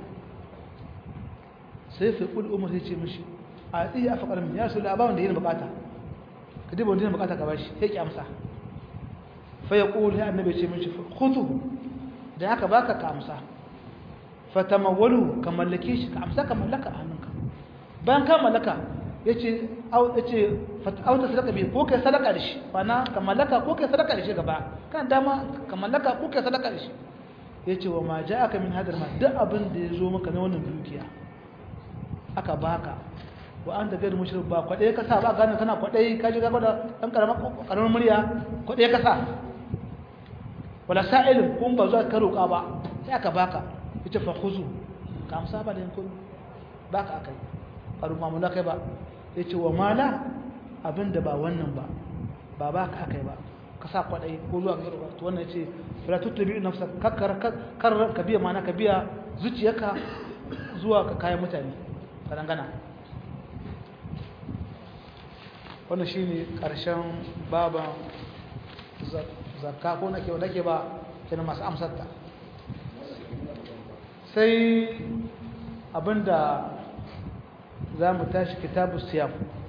A: sai fi kul Umar sai ce mishi a tsaye a faƙar min ya su labarin da yin bukata ka duba wanda yin bukata ka bashi sai ki amsa fa ya ƙuli ya annabi ce mishi khutu da aka baka ka amsa fa tamawwalu ka mallake shi ka amsa ka mallaka a hannunka bayan ka mallaka yace au yace au ta sadaka bi ko kai sadaka da shi bana ka mallaka ko kai sadaka da shi gaba kan dama ka mallaka ko kai sadaka da shi yace wa ma ja'aka min hadal ma duk abin da yazo maka na wannan dukiya aka baka wa an da gairu mushrik ba kwaɗe ka sa ba gane kana kwaɗe ka ji gaba da ɗan ƙaramin murya kwaɗe ka sa wala sa'ilin kun ba zuwa ka roƙa ba sai aka baka ita fa khuzu ka amsa ba da yankun baka akai ƙaru mamula kai ba ya ce wa mala abin da ba wannan ba ba ba ka akai ba ka sa kwaɗai ko zuwa ga roƙa to wannan ce fila tuttubi nafsa kakkar kar ka biya mana ka biya zuciyarka zuwa ka kayan mutane ka dangana wannan shi ne ƙarshen baban zakka ko nake wadda ke ba kenan masu amsarta sai abinda za mu tashi kitabu siyam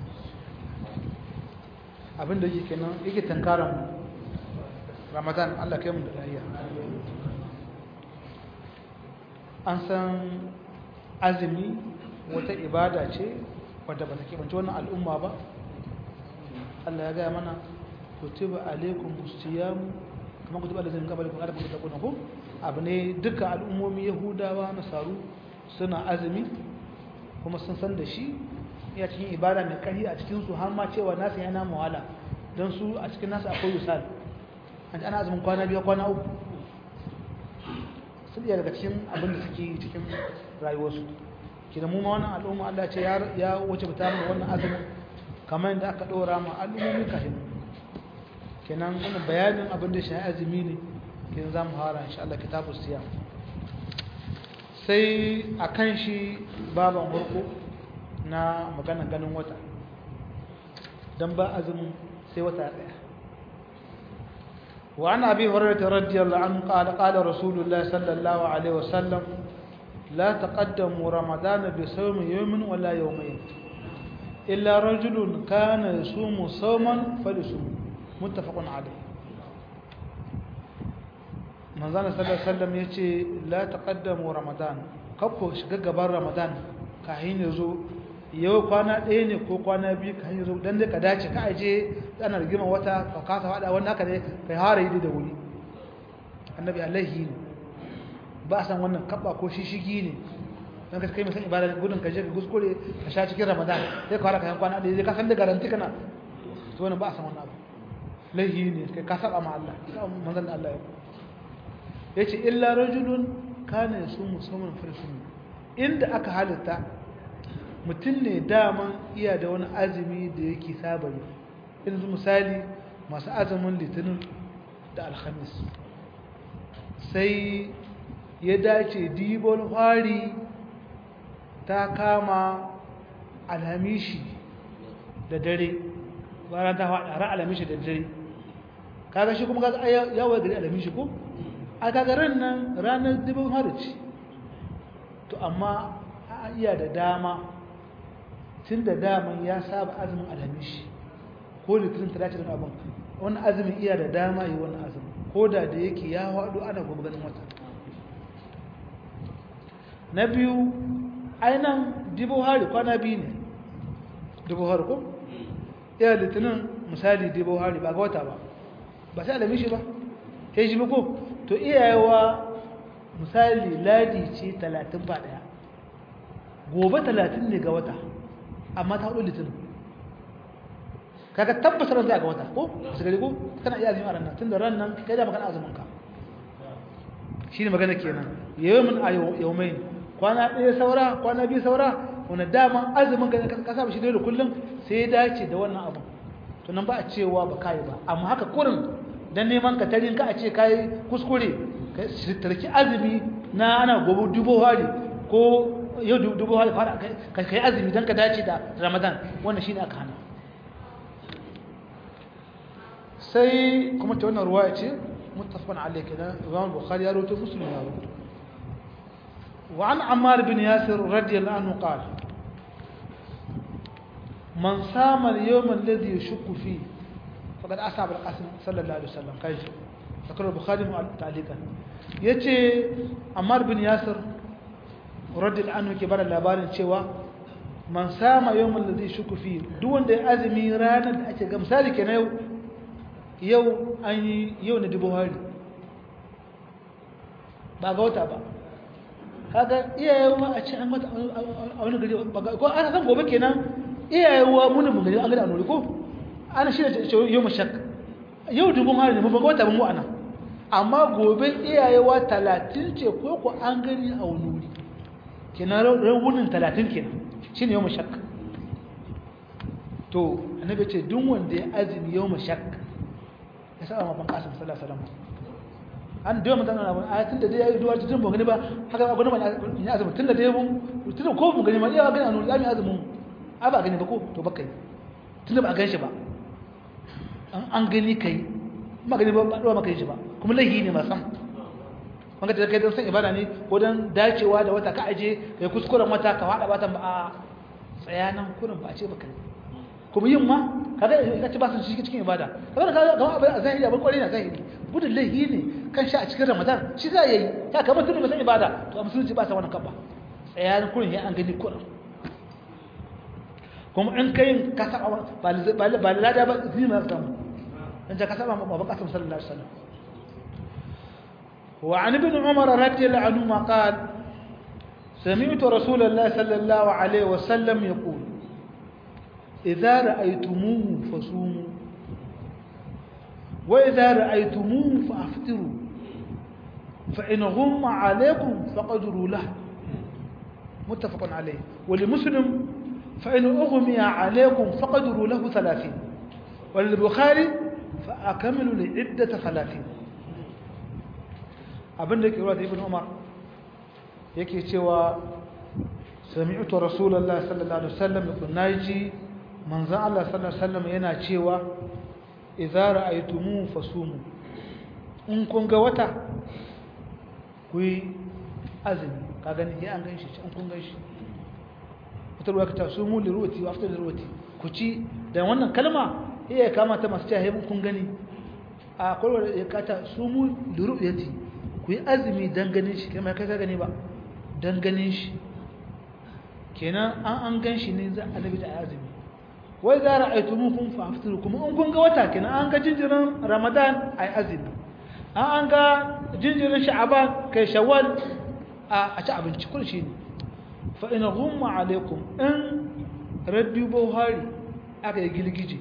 A: abinda yake kenan yake tankaran ramadan allah kai mu da lahiya an san azumi wata ibada ce wadda ba ta keɓance wannan al'umma ba Allah ya gaya mana kutiba alaikum siyam kuma kutiba alaikum qablakum adam kun takuna ko abu ne duka al'ummomi yahudawa nasaru suna azumi kuma sun san da shi ya cikin ibada mai ƙarfi a cikin su har ma cewa nasu yana muwala don su a cikin nasu akwai yusal an ji ana azumin kwana biyu kwana uku sun iya daga cikin abin da suke cikin rayuwarsu kina mu ma wannan al'umma Allah ce ya wuce bata mu wannan azumin kamar yadda aka ɗora ma al'ummomi kafin kenan wani bayanin abin da shi azumi ne kenan za mu hara insha Allah kitabu siya sai a kan shi baban farko na magana ganin wata don ba azumin sai wata ɗaya وعن أبي هريرة رضي الله عنه قال قال رسول الله صلى الله عليه وسلم لا تقدموا رمضان بصوم يوم ولا يومين إلا رجل كان يصوم صوما فليصوم متفق عليه manzana sallallahu alaihi wasallam yace la taqaddamu ramadan kafo shiga gaban ramadan kahin yazo yau kwana ɗaya ne ko kwana biyu kahin yazo dan dai ka dace ka aje ana rigima wata ka kasa fada wannan haka ne kai hare yi da wuri annabi alaihi ne ba san wannan kabba ko shishigi ne don ka kai musan ibada gudun ka je ka kuskure ka sha cikin ramadan sai ka fara kayan kwana ɗaya zai kasan da garanti kana to wani ba a san wannan abu laihi ne kai ka saba ma Allah manzan da Allah ya ya ce illa rajulun kana ya sumu saman farsun inda aka halitta mutum ne daman iya da wani azumi da yake saba yi yanzu misali masu azumin litinin da alhamis sai ya dace dibon fari ta kama alhamishi da dare bayan ta faɗa ran alhamishi da dare kaga shi kuma kaga yawon gari alhamishi ko a kaga ran nan ranar dibon fari ce to amma a iya da dama tun da daman ya saba azumin alhamishi ko litinin talatin abin wani azumin iya da dama yi wani azumin ko da da yake ya haɗu ana gobe ganin wata na biyu ainihin dibo hari kwana biyu ne dibo hari ko? iya litinin misali dibo hari ba ga wata ba ba sai alamishi ba sai shi ko to iyayewa misali ladi ce talatin ba ɗaya gobe talatin ne ga wata amma ta hudu litinin kaga tabbatar ran za ga wata ko su gari ko kana iya azumin ran nan tunda ran nan kai da magana azumin ka shine magana kenan yawmin a yawmain kwana ɗaya saura kwana biyu saura wanda dama azumin ka ka saba shi da kullum sai ya dace da wannan abu to nan ba a cewa ba kai ba amma haka kurin dan neman ka tarin ka a ce kai kuskure ka tarki azumi na ana gobe dubo hari ko yau dubo hari fara kai azumi dan ka dace da ramadan wannan shine aka hana sai kuma ta wannan ruwaya ce muttafaqan alayhi kenan Imam Bukhari ya rawaito Muslim ya rawaito wa an Ammar bin Yasir radiyallahu anhu qala man sama al-yawm alladhi yashukku fi faqad asaba al-qasm sallallahu alaihi wasallam kai zakar Bukhari mu ta'liqan yace Ammar bin Yasir radiyallahu anhu ke bada labarin cewa man sama yawm alladhi yashukku fi duk wanda ya azumi ranar da ake ga misali kenan yau yau an yi yau na dubu hari ba ga wata ba kaga iyayewa a ce an wata a wani gari ko ana san gobe kenan iyayewa muni mu gari an gari a nuri ko ana shi da yau mashak yau dubu hari ne mu ba ga wata ba mu ana amma gobe iyayewa talatin ce ko ko an gari a wani wuri kenan rawunin talatin kenan shi ne yau mashak to annabi ce duk wanda ya azumi yau mashak ya saba mafan kasim sallallahu alaihi wasallam an da mutan ana a tun da dai yayi duwar tun ba gani ba haka ba gani ba ya azumi tun da dai mun tun ko mun gani ma iya gani anu zami azumin a ba gani ba ko to bakai tun da ba gan shi ba an an gani kai ma gani ba ba dawa maka shi ba kuma lahi ne ma sam wanda da kai dan san ibada ne ko dan dacewa da wata ka aje kai kuskuren wata ka fada batan ba a tsayanan kurin ba a ce ba kai kuma yin ma kaga ina ci ba su shi cikin ibada kaga kaga ga abin a zahiri abin kwarai na zahiri gudun laihi ne kan sha a cikin ramadan shi za yayi ya kamar tun da san ibada to a musulunci ba sa wannan kabba tsayanin kurin ya an gani kurin kuma in kai ka saba ba ba ba lada ba zai ma samu in ka saba ma ba kasan sallallahu alaihi wasallam وعن ابن عمر رضي الله عنهما قال سمعت رسول الله صلى الله عليه وسلم يقول إذا رأيتموه فصوموا وإذا رأيتموه فأفطروا فإن غم عليكم فقدروا له متفق عليه ولمسلم فإن أغمي عليكم فقدروا له ثلاثين وللبخاري فأكملوا لعدة ثلاثين abin da ke ruwa da ibn umar yake cewa sami'utu rasulallah sallallahu alaihi wasallam yakun naji manzon Allah sallallahu alaihi wasallam yana cewa idza ra'aytumu fasumu in kun ga wata ku yi azumi ka gani sai an ganshi in kun ganshi wata ruwa ka ta sumu li ruwati wa aftar li ruwati ku ci da wannan kalma iya kama ta masu cewa kun gani a kwalwar ya kata sumu li ruwati ku yi azumi don ganin shi kai kai ka gani ba don ganin shi kenan an an gan shi ne za a nabi da azumi wai za a aitu mun kun fafiru kuma in kun ga wata kenan an ga jinjirin ramadan a yi azumi an an ga jinjirin sha'aban kai shawwal a ci abinci kun shi ne fa ina gumma alaikum in raddi buhari aka yi girgije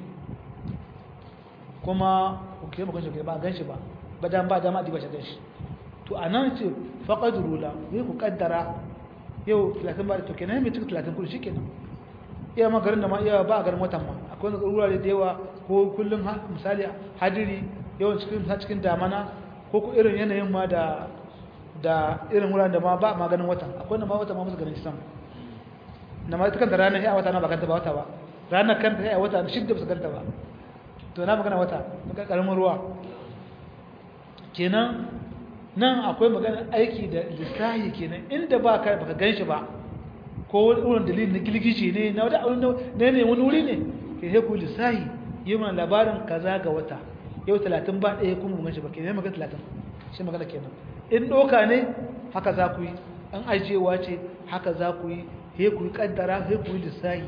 A: kuma ku ke makon shi ba gan shi ba ba dan ba dama a diba shi gan shi to a nan ce faƙad rula yi ku ƙaddara yau 30 ba da to kenan mai cikin 30 kudu shi kenan iya ma garin da ma iya ba a garin watan ma akwai wani wurare da yawa ko kullum misali hadiri yawan cikin cikin damana ko ku irin yanayin ma da da irin wuraren da ma ba maganin wata akwai na ma wata ma musu ganin shi sama na ma kanta ranar ya wata na ba kanta ba wata ba ranar kanta ya wata shidda ba su kanta ba to na magana wata na karamin ruwa kenan nan akwai magana aiki da lissahi kenan inda ba ka baka gan shi ba ko wurin dalilin na gilgishi ne na wata ne ne wani wuri ne ke sai ku lissahi yi mana labarin kaza ga wata yau talatin ba ɗaya kuma mun gan shi ba kenan magana talatin shi magana kenan in ɗoka ne haka za ku yi an ajiyewa ce haka za ku yi he ku yi kaddara he ku yi lissahi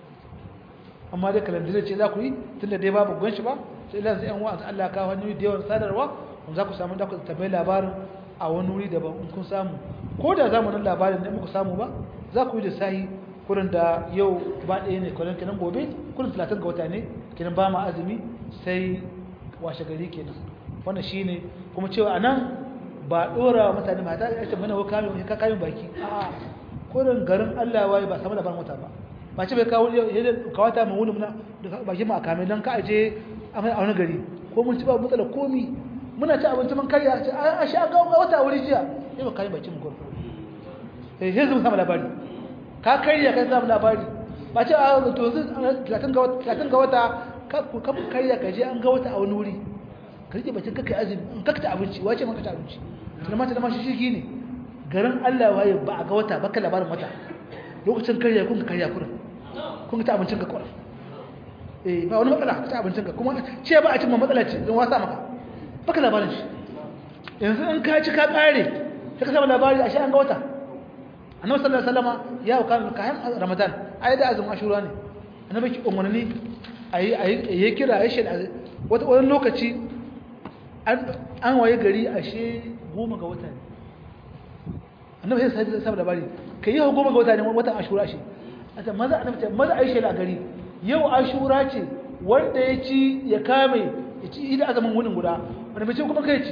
A: amma da kalandar ce za ku yi tun da dai babu gan shi ba sai ilan sai yan wa'azi Allah ka hanyoyi da yawan sadarwa kun za ku samu da ku tabbai labarin a wani wuri daban in kun samu ko da zamanin labarin ne muku samu ba za ku yi lissahi kurin da yau ba ɗaya ne kwanan kenan gobe kurin talatin ga wata ne kenan ba ma azumi sai washe gari kenan wannan shine kuma cewa a nan ba ɗora wa mutane mata ya ce mana kamin ka kamin baki a kurin garin Allah waye ba samu labarin wata ba ba ce bai kawo kawata mai wuni muna baki ma a kame don ka aje a wani gari ko mun ci ba matsala komi muna ci abinci mun karya ce a sha ga wata wuri jiya sai ba kayan baki mu gwarfi sai sai zama samu labari ka karya ka samu labari ba ce a to talatin ga wata ka karya ka je an ga wata a wani wuri ka rike bacin kakai azumi in kakta abinci wace man kakta abinci tunan mata da mashi shirki ne garin Allah waye ba a ga wata baka labarin wata lokacin karya kun ka karya kurin kun ta abincin ka kurin eh ba wani matsala ka ta abincin ka kuma ce ba a cin matsala ce don wasa maka baka labarin shi yanzu in ka ci ka kare sai ka samu labari a shi an ga wata annabi sallallahu alaihi wasallama ya kan kayan ramadan ayi da azumin ashura ne annabi ki umarni ayi ayi kira ayi shi wata wani lokaci an waye gari ashe goma ga wata ne annabi sai sai saboda labari kai yau goma ga wata ne watan ashura shi ata maza annabi ce maza aisha la gari yau ashura ce wanda ya ci ya kame ya ci idan azamin wunin guda wanda bai ce kuma kai ci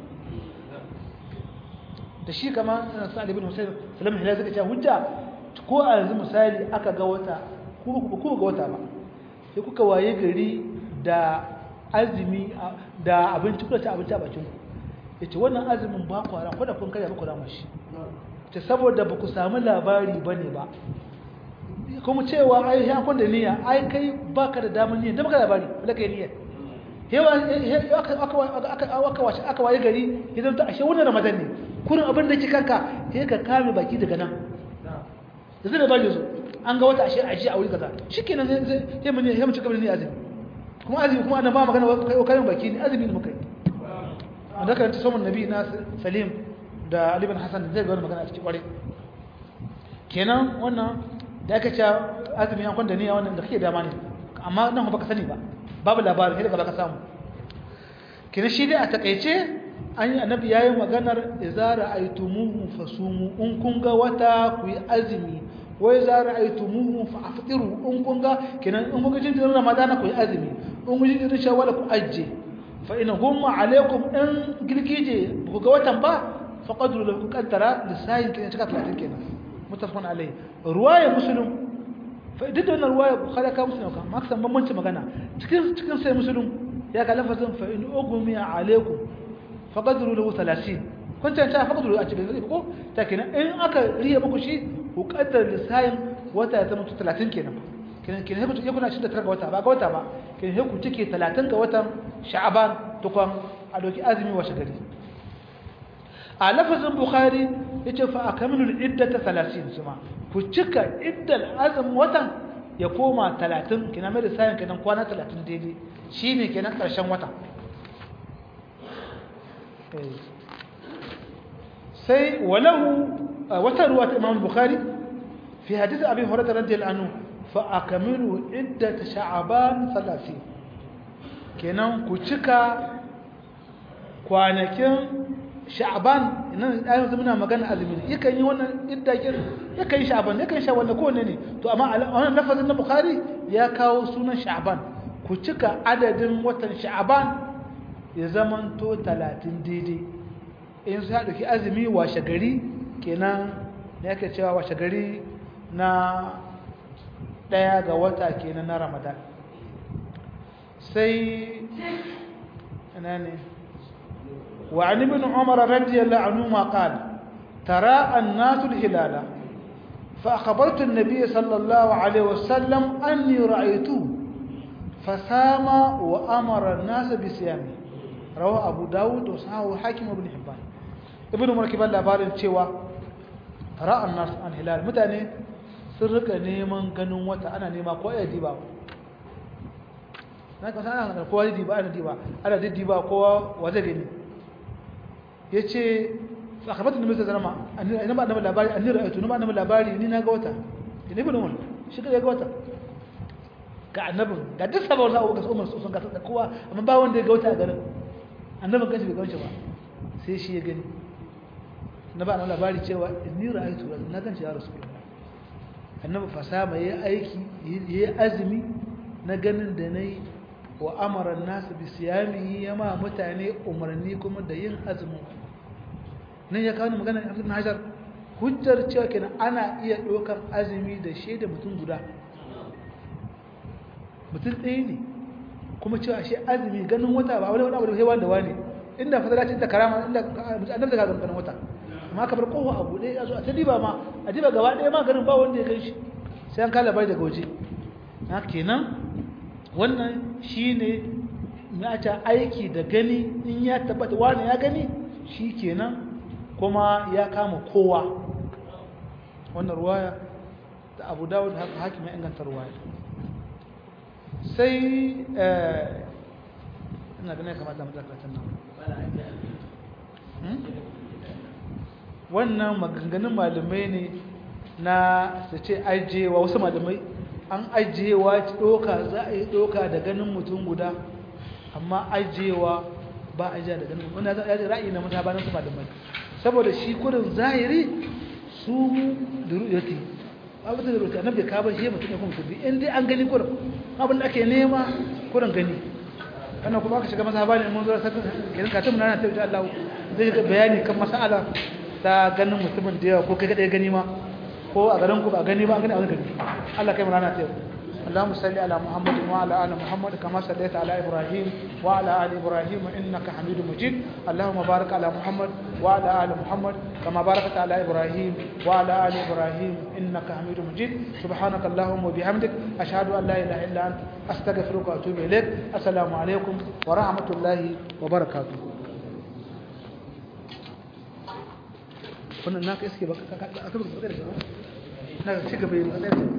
A: da shi kama sa'ad ibn husayn sallallahu alaihi wasallam ya hujja ko a yanzu misali aka ga wata ko ko ga wata ba sai kuka waye gari da azumi da abinci kuka ci abinci a bakin ku yace wannan azumin ba ku ran da kun karya ba ku rama shi ta saboda ba ku samu labari bane ba kuma cewa ai ya kun da niyya ai kai baka da damar niyya da baka labari wala kai niyya hewa aka aka aka wace aka waye gari idan ta ashe wannan ramadan ne kurin abin da kika ka sai ka kame baki daga nan yanzu da bari zo an ga wata ashe aje a wuri kaza shikenan sai sai mun sai mun cika ne azumi kuma azumi kuma annabi ba magana kai kayan baki ne azumi ne muka yi wanda kan tsoman nabi na salim da ali bin hasan zai ga magana a cikin kware kenan wannan da aka ce azumi an kwanda niyya wannan da kake dama ne amma nan ba ka sani ba babu labarin sai daga baka samu kenan shi dai a takeice an yi annabi yayin maganar idza ra'aytumuhu fasumu in kun ga wata ku yi azumi wa idza ra'aytumuhu fa'ftiru in kun ga kenan in kun ga jinjirin ramadana ku yi azumi in kun ji jinjirin shawwal ku ajje fa in humma alaikum in girgije ku ga watan ba faqadru lahu qaddara lisayin kenan cika 30 kenan mutafaqan alai ruwaya muslim fa duk da wannan ruwaya bukhari ka muslim ka ma san bambanci magana cikin cikin sai muslim ya ga lafazin fa in ugmi alaikum faqadru lahu 30 kun ta faqadru a cikin ko ta kenan in aka riya muku shi ku kaddar lisayin wata ya zama 30 kenan kenan kenan ku kuna 29 ga wata ba ga wata ba kenan ku cike 30 ga watan sha'aban tukwan a doki azumi washe gari a lafazin bukhari yace fa akamilu iddata 30 suma ku cika iddal azum watan ya koma 30 kina mai sayan kenan kwana 30 daidai shine kenan karshen wata sai walahu wata ruwa ta Imam Bukhari fi hadith Abi Hurairah radiyallahu anhu fa akamilu iddata sha'ban 30 kenan ku cika kwanakin sha'ban nan ayyukan muna magana azumi ne yakan yi wannan iddakin yakan yi sha'ban yakan yi sha'ban ko ne ne to amma wannan lafazin na bukhari ya kawo sunan sha'ban ku cika adadin watan sha'ban ya zaman to 30 daidai in sai dauki azumi washe gari kenan ne yake cewa washe gari na daya ga wata kenan na ramadan sai ina ne وعن ابن عمر رضي الله عنهما قال ترى الناس الهلال فأخبرت النبي صلى الله عليه وسلم أني رأيته فسام وأمر الناس بصيامه رواه أبو داود وصححه حاكم وابن حبان ابن مركب labarin cewa ترى الناس الهلال mutane sun rika neman ganin wata ana nema ko ya diba na ka sana da kowa diba ana diba ana diba kowa waje gani yace sakamakon da mai zama ina ba annabi labari annabi ra'aytu ina ba annabi labari ni na ga wata ina ibn umar shi ga wata ga annabin ga duk sabon zawo ga umar sun ga da kowa amma ba wanda ya ga wata a garin annabin kanshi bai gauce ba sai shi ya gani na ba annabi labari cewa inni ra'aytu na ganci ya rasulullah annabi fasama yayi aiki yayi azumi na ganin da nayi wa amara an-nas bi siyamihi yama mutane umarni kuma da yin azumin nan ya kawo magana ibn hajar hujjar cewa kenan ana iya ɗaukar azumi da shaida mutum guda mutum ɗaya ne kuma cewa shi azumi ganin wata ba wani abu da hewan da wani inda fasala ce ta karama inda annabi daga ganin wata amma ka bar kowa abu ɗaya ya zo a ta diba ma a diba gaba ɗaya ma ganin ba wanda ya gan shi sai an kala bai daga waje na kenan wannan shine na ta aiki da gani in ya tabbata wani ya gani shi kenan kuma ya kama kowa wannan ruwaya da abu dawud haka hakim ya inganta ruwaya sai ina ganin kamata matakatan nan wannan maganganun malamai ne na su ce ajiyewa wasu malamai an ajiyewa ɗoka za a yi ɗoka da ganin mutum guda amma ajiyewa ba a jiya da ganin wanda ya ji ra'ayi na mutabanin su malamai saboda shi kurin zahiri su da ru'yati abu da ru'yati annabi ka ba shi mutum ya kuma kudi in dai an gani kurin abin da ake nema kurin gani wannan kuma aka shiga masaba ne mun zo sakin kiran ka tun nan ta insha Allah zai ga bayani kan mas'ala ta ganin mutumin da yawa ko kai kadai gani ma ko a garin ku ba gani ba gani a gani Allah kai mu rana ta yau اللهم صل على محمد وعلى ال محمد كما صليت على ابراهيم وعلى ال ابراهيم انك حميد مجيد اللهم بارك على محمد وعلى ال محمد كما باركت على ابراهيم وعلى ال ابراهيم انك حميد مجيد سبحانك اللهم وبحمدك اشهد ان لا اله الا انت استغفرك واتوب اليك السلام عليكم ورحمه الله وبركاته wannan naka iske ba ka ka ka ka ka ka ka ka ka ka ka ka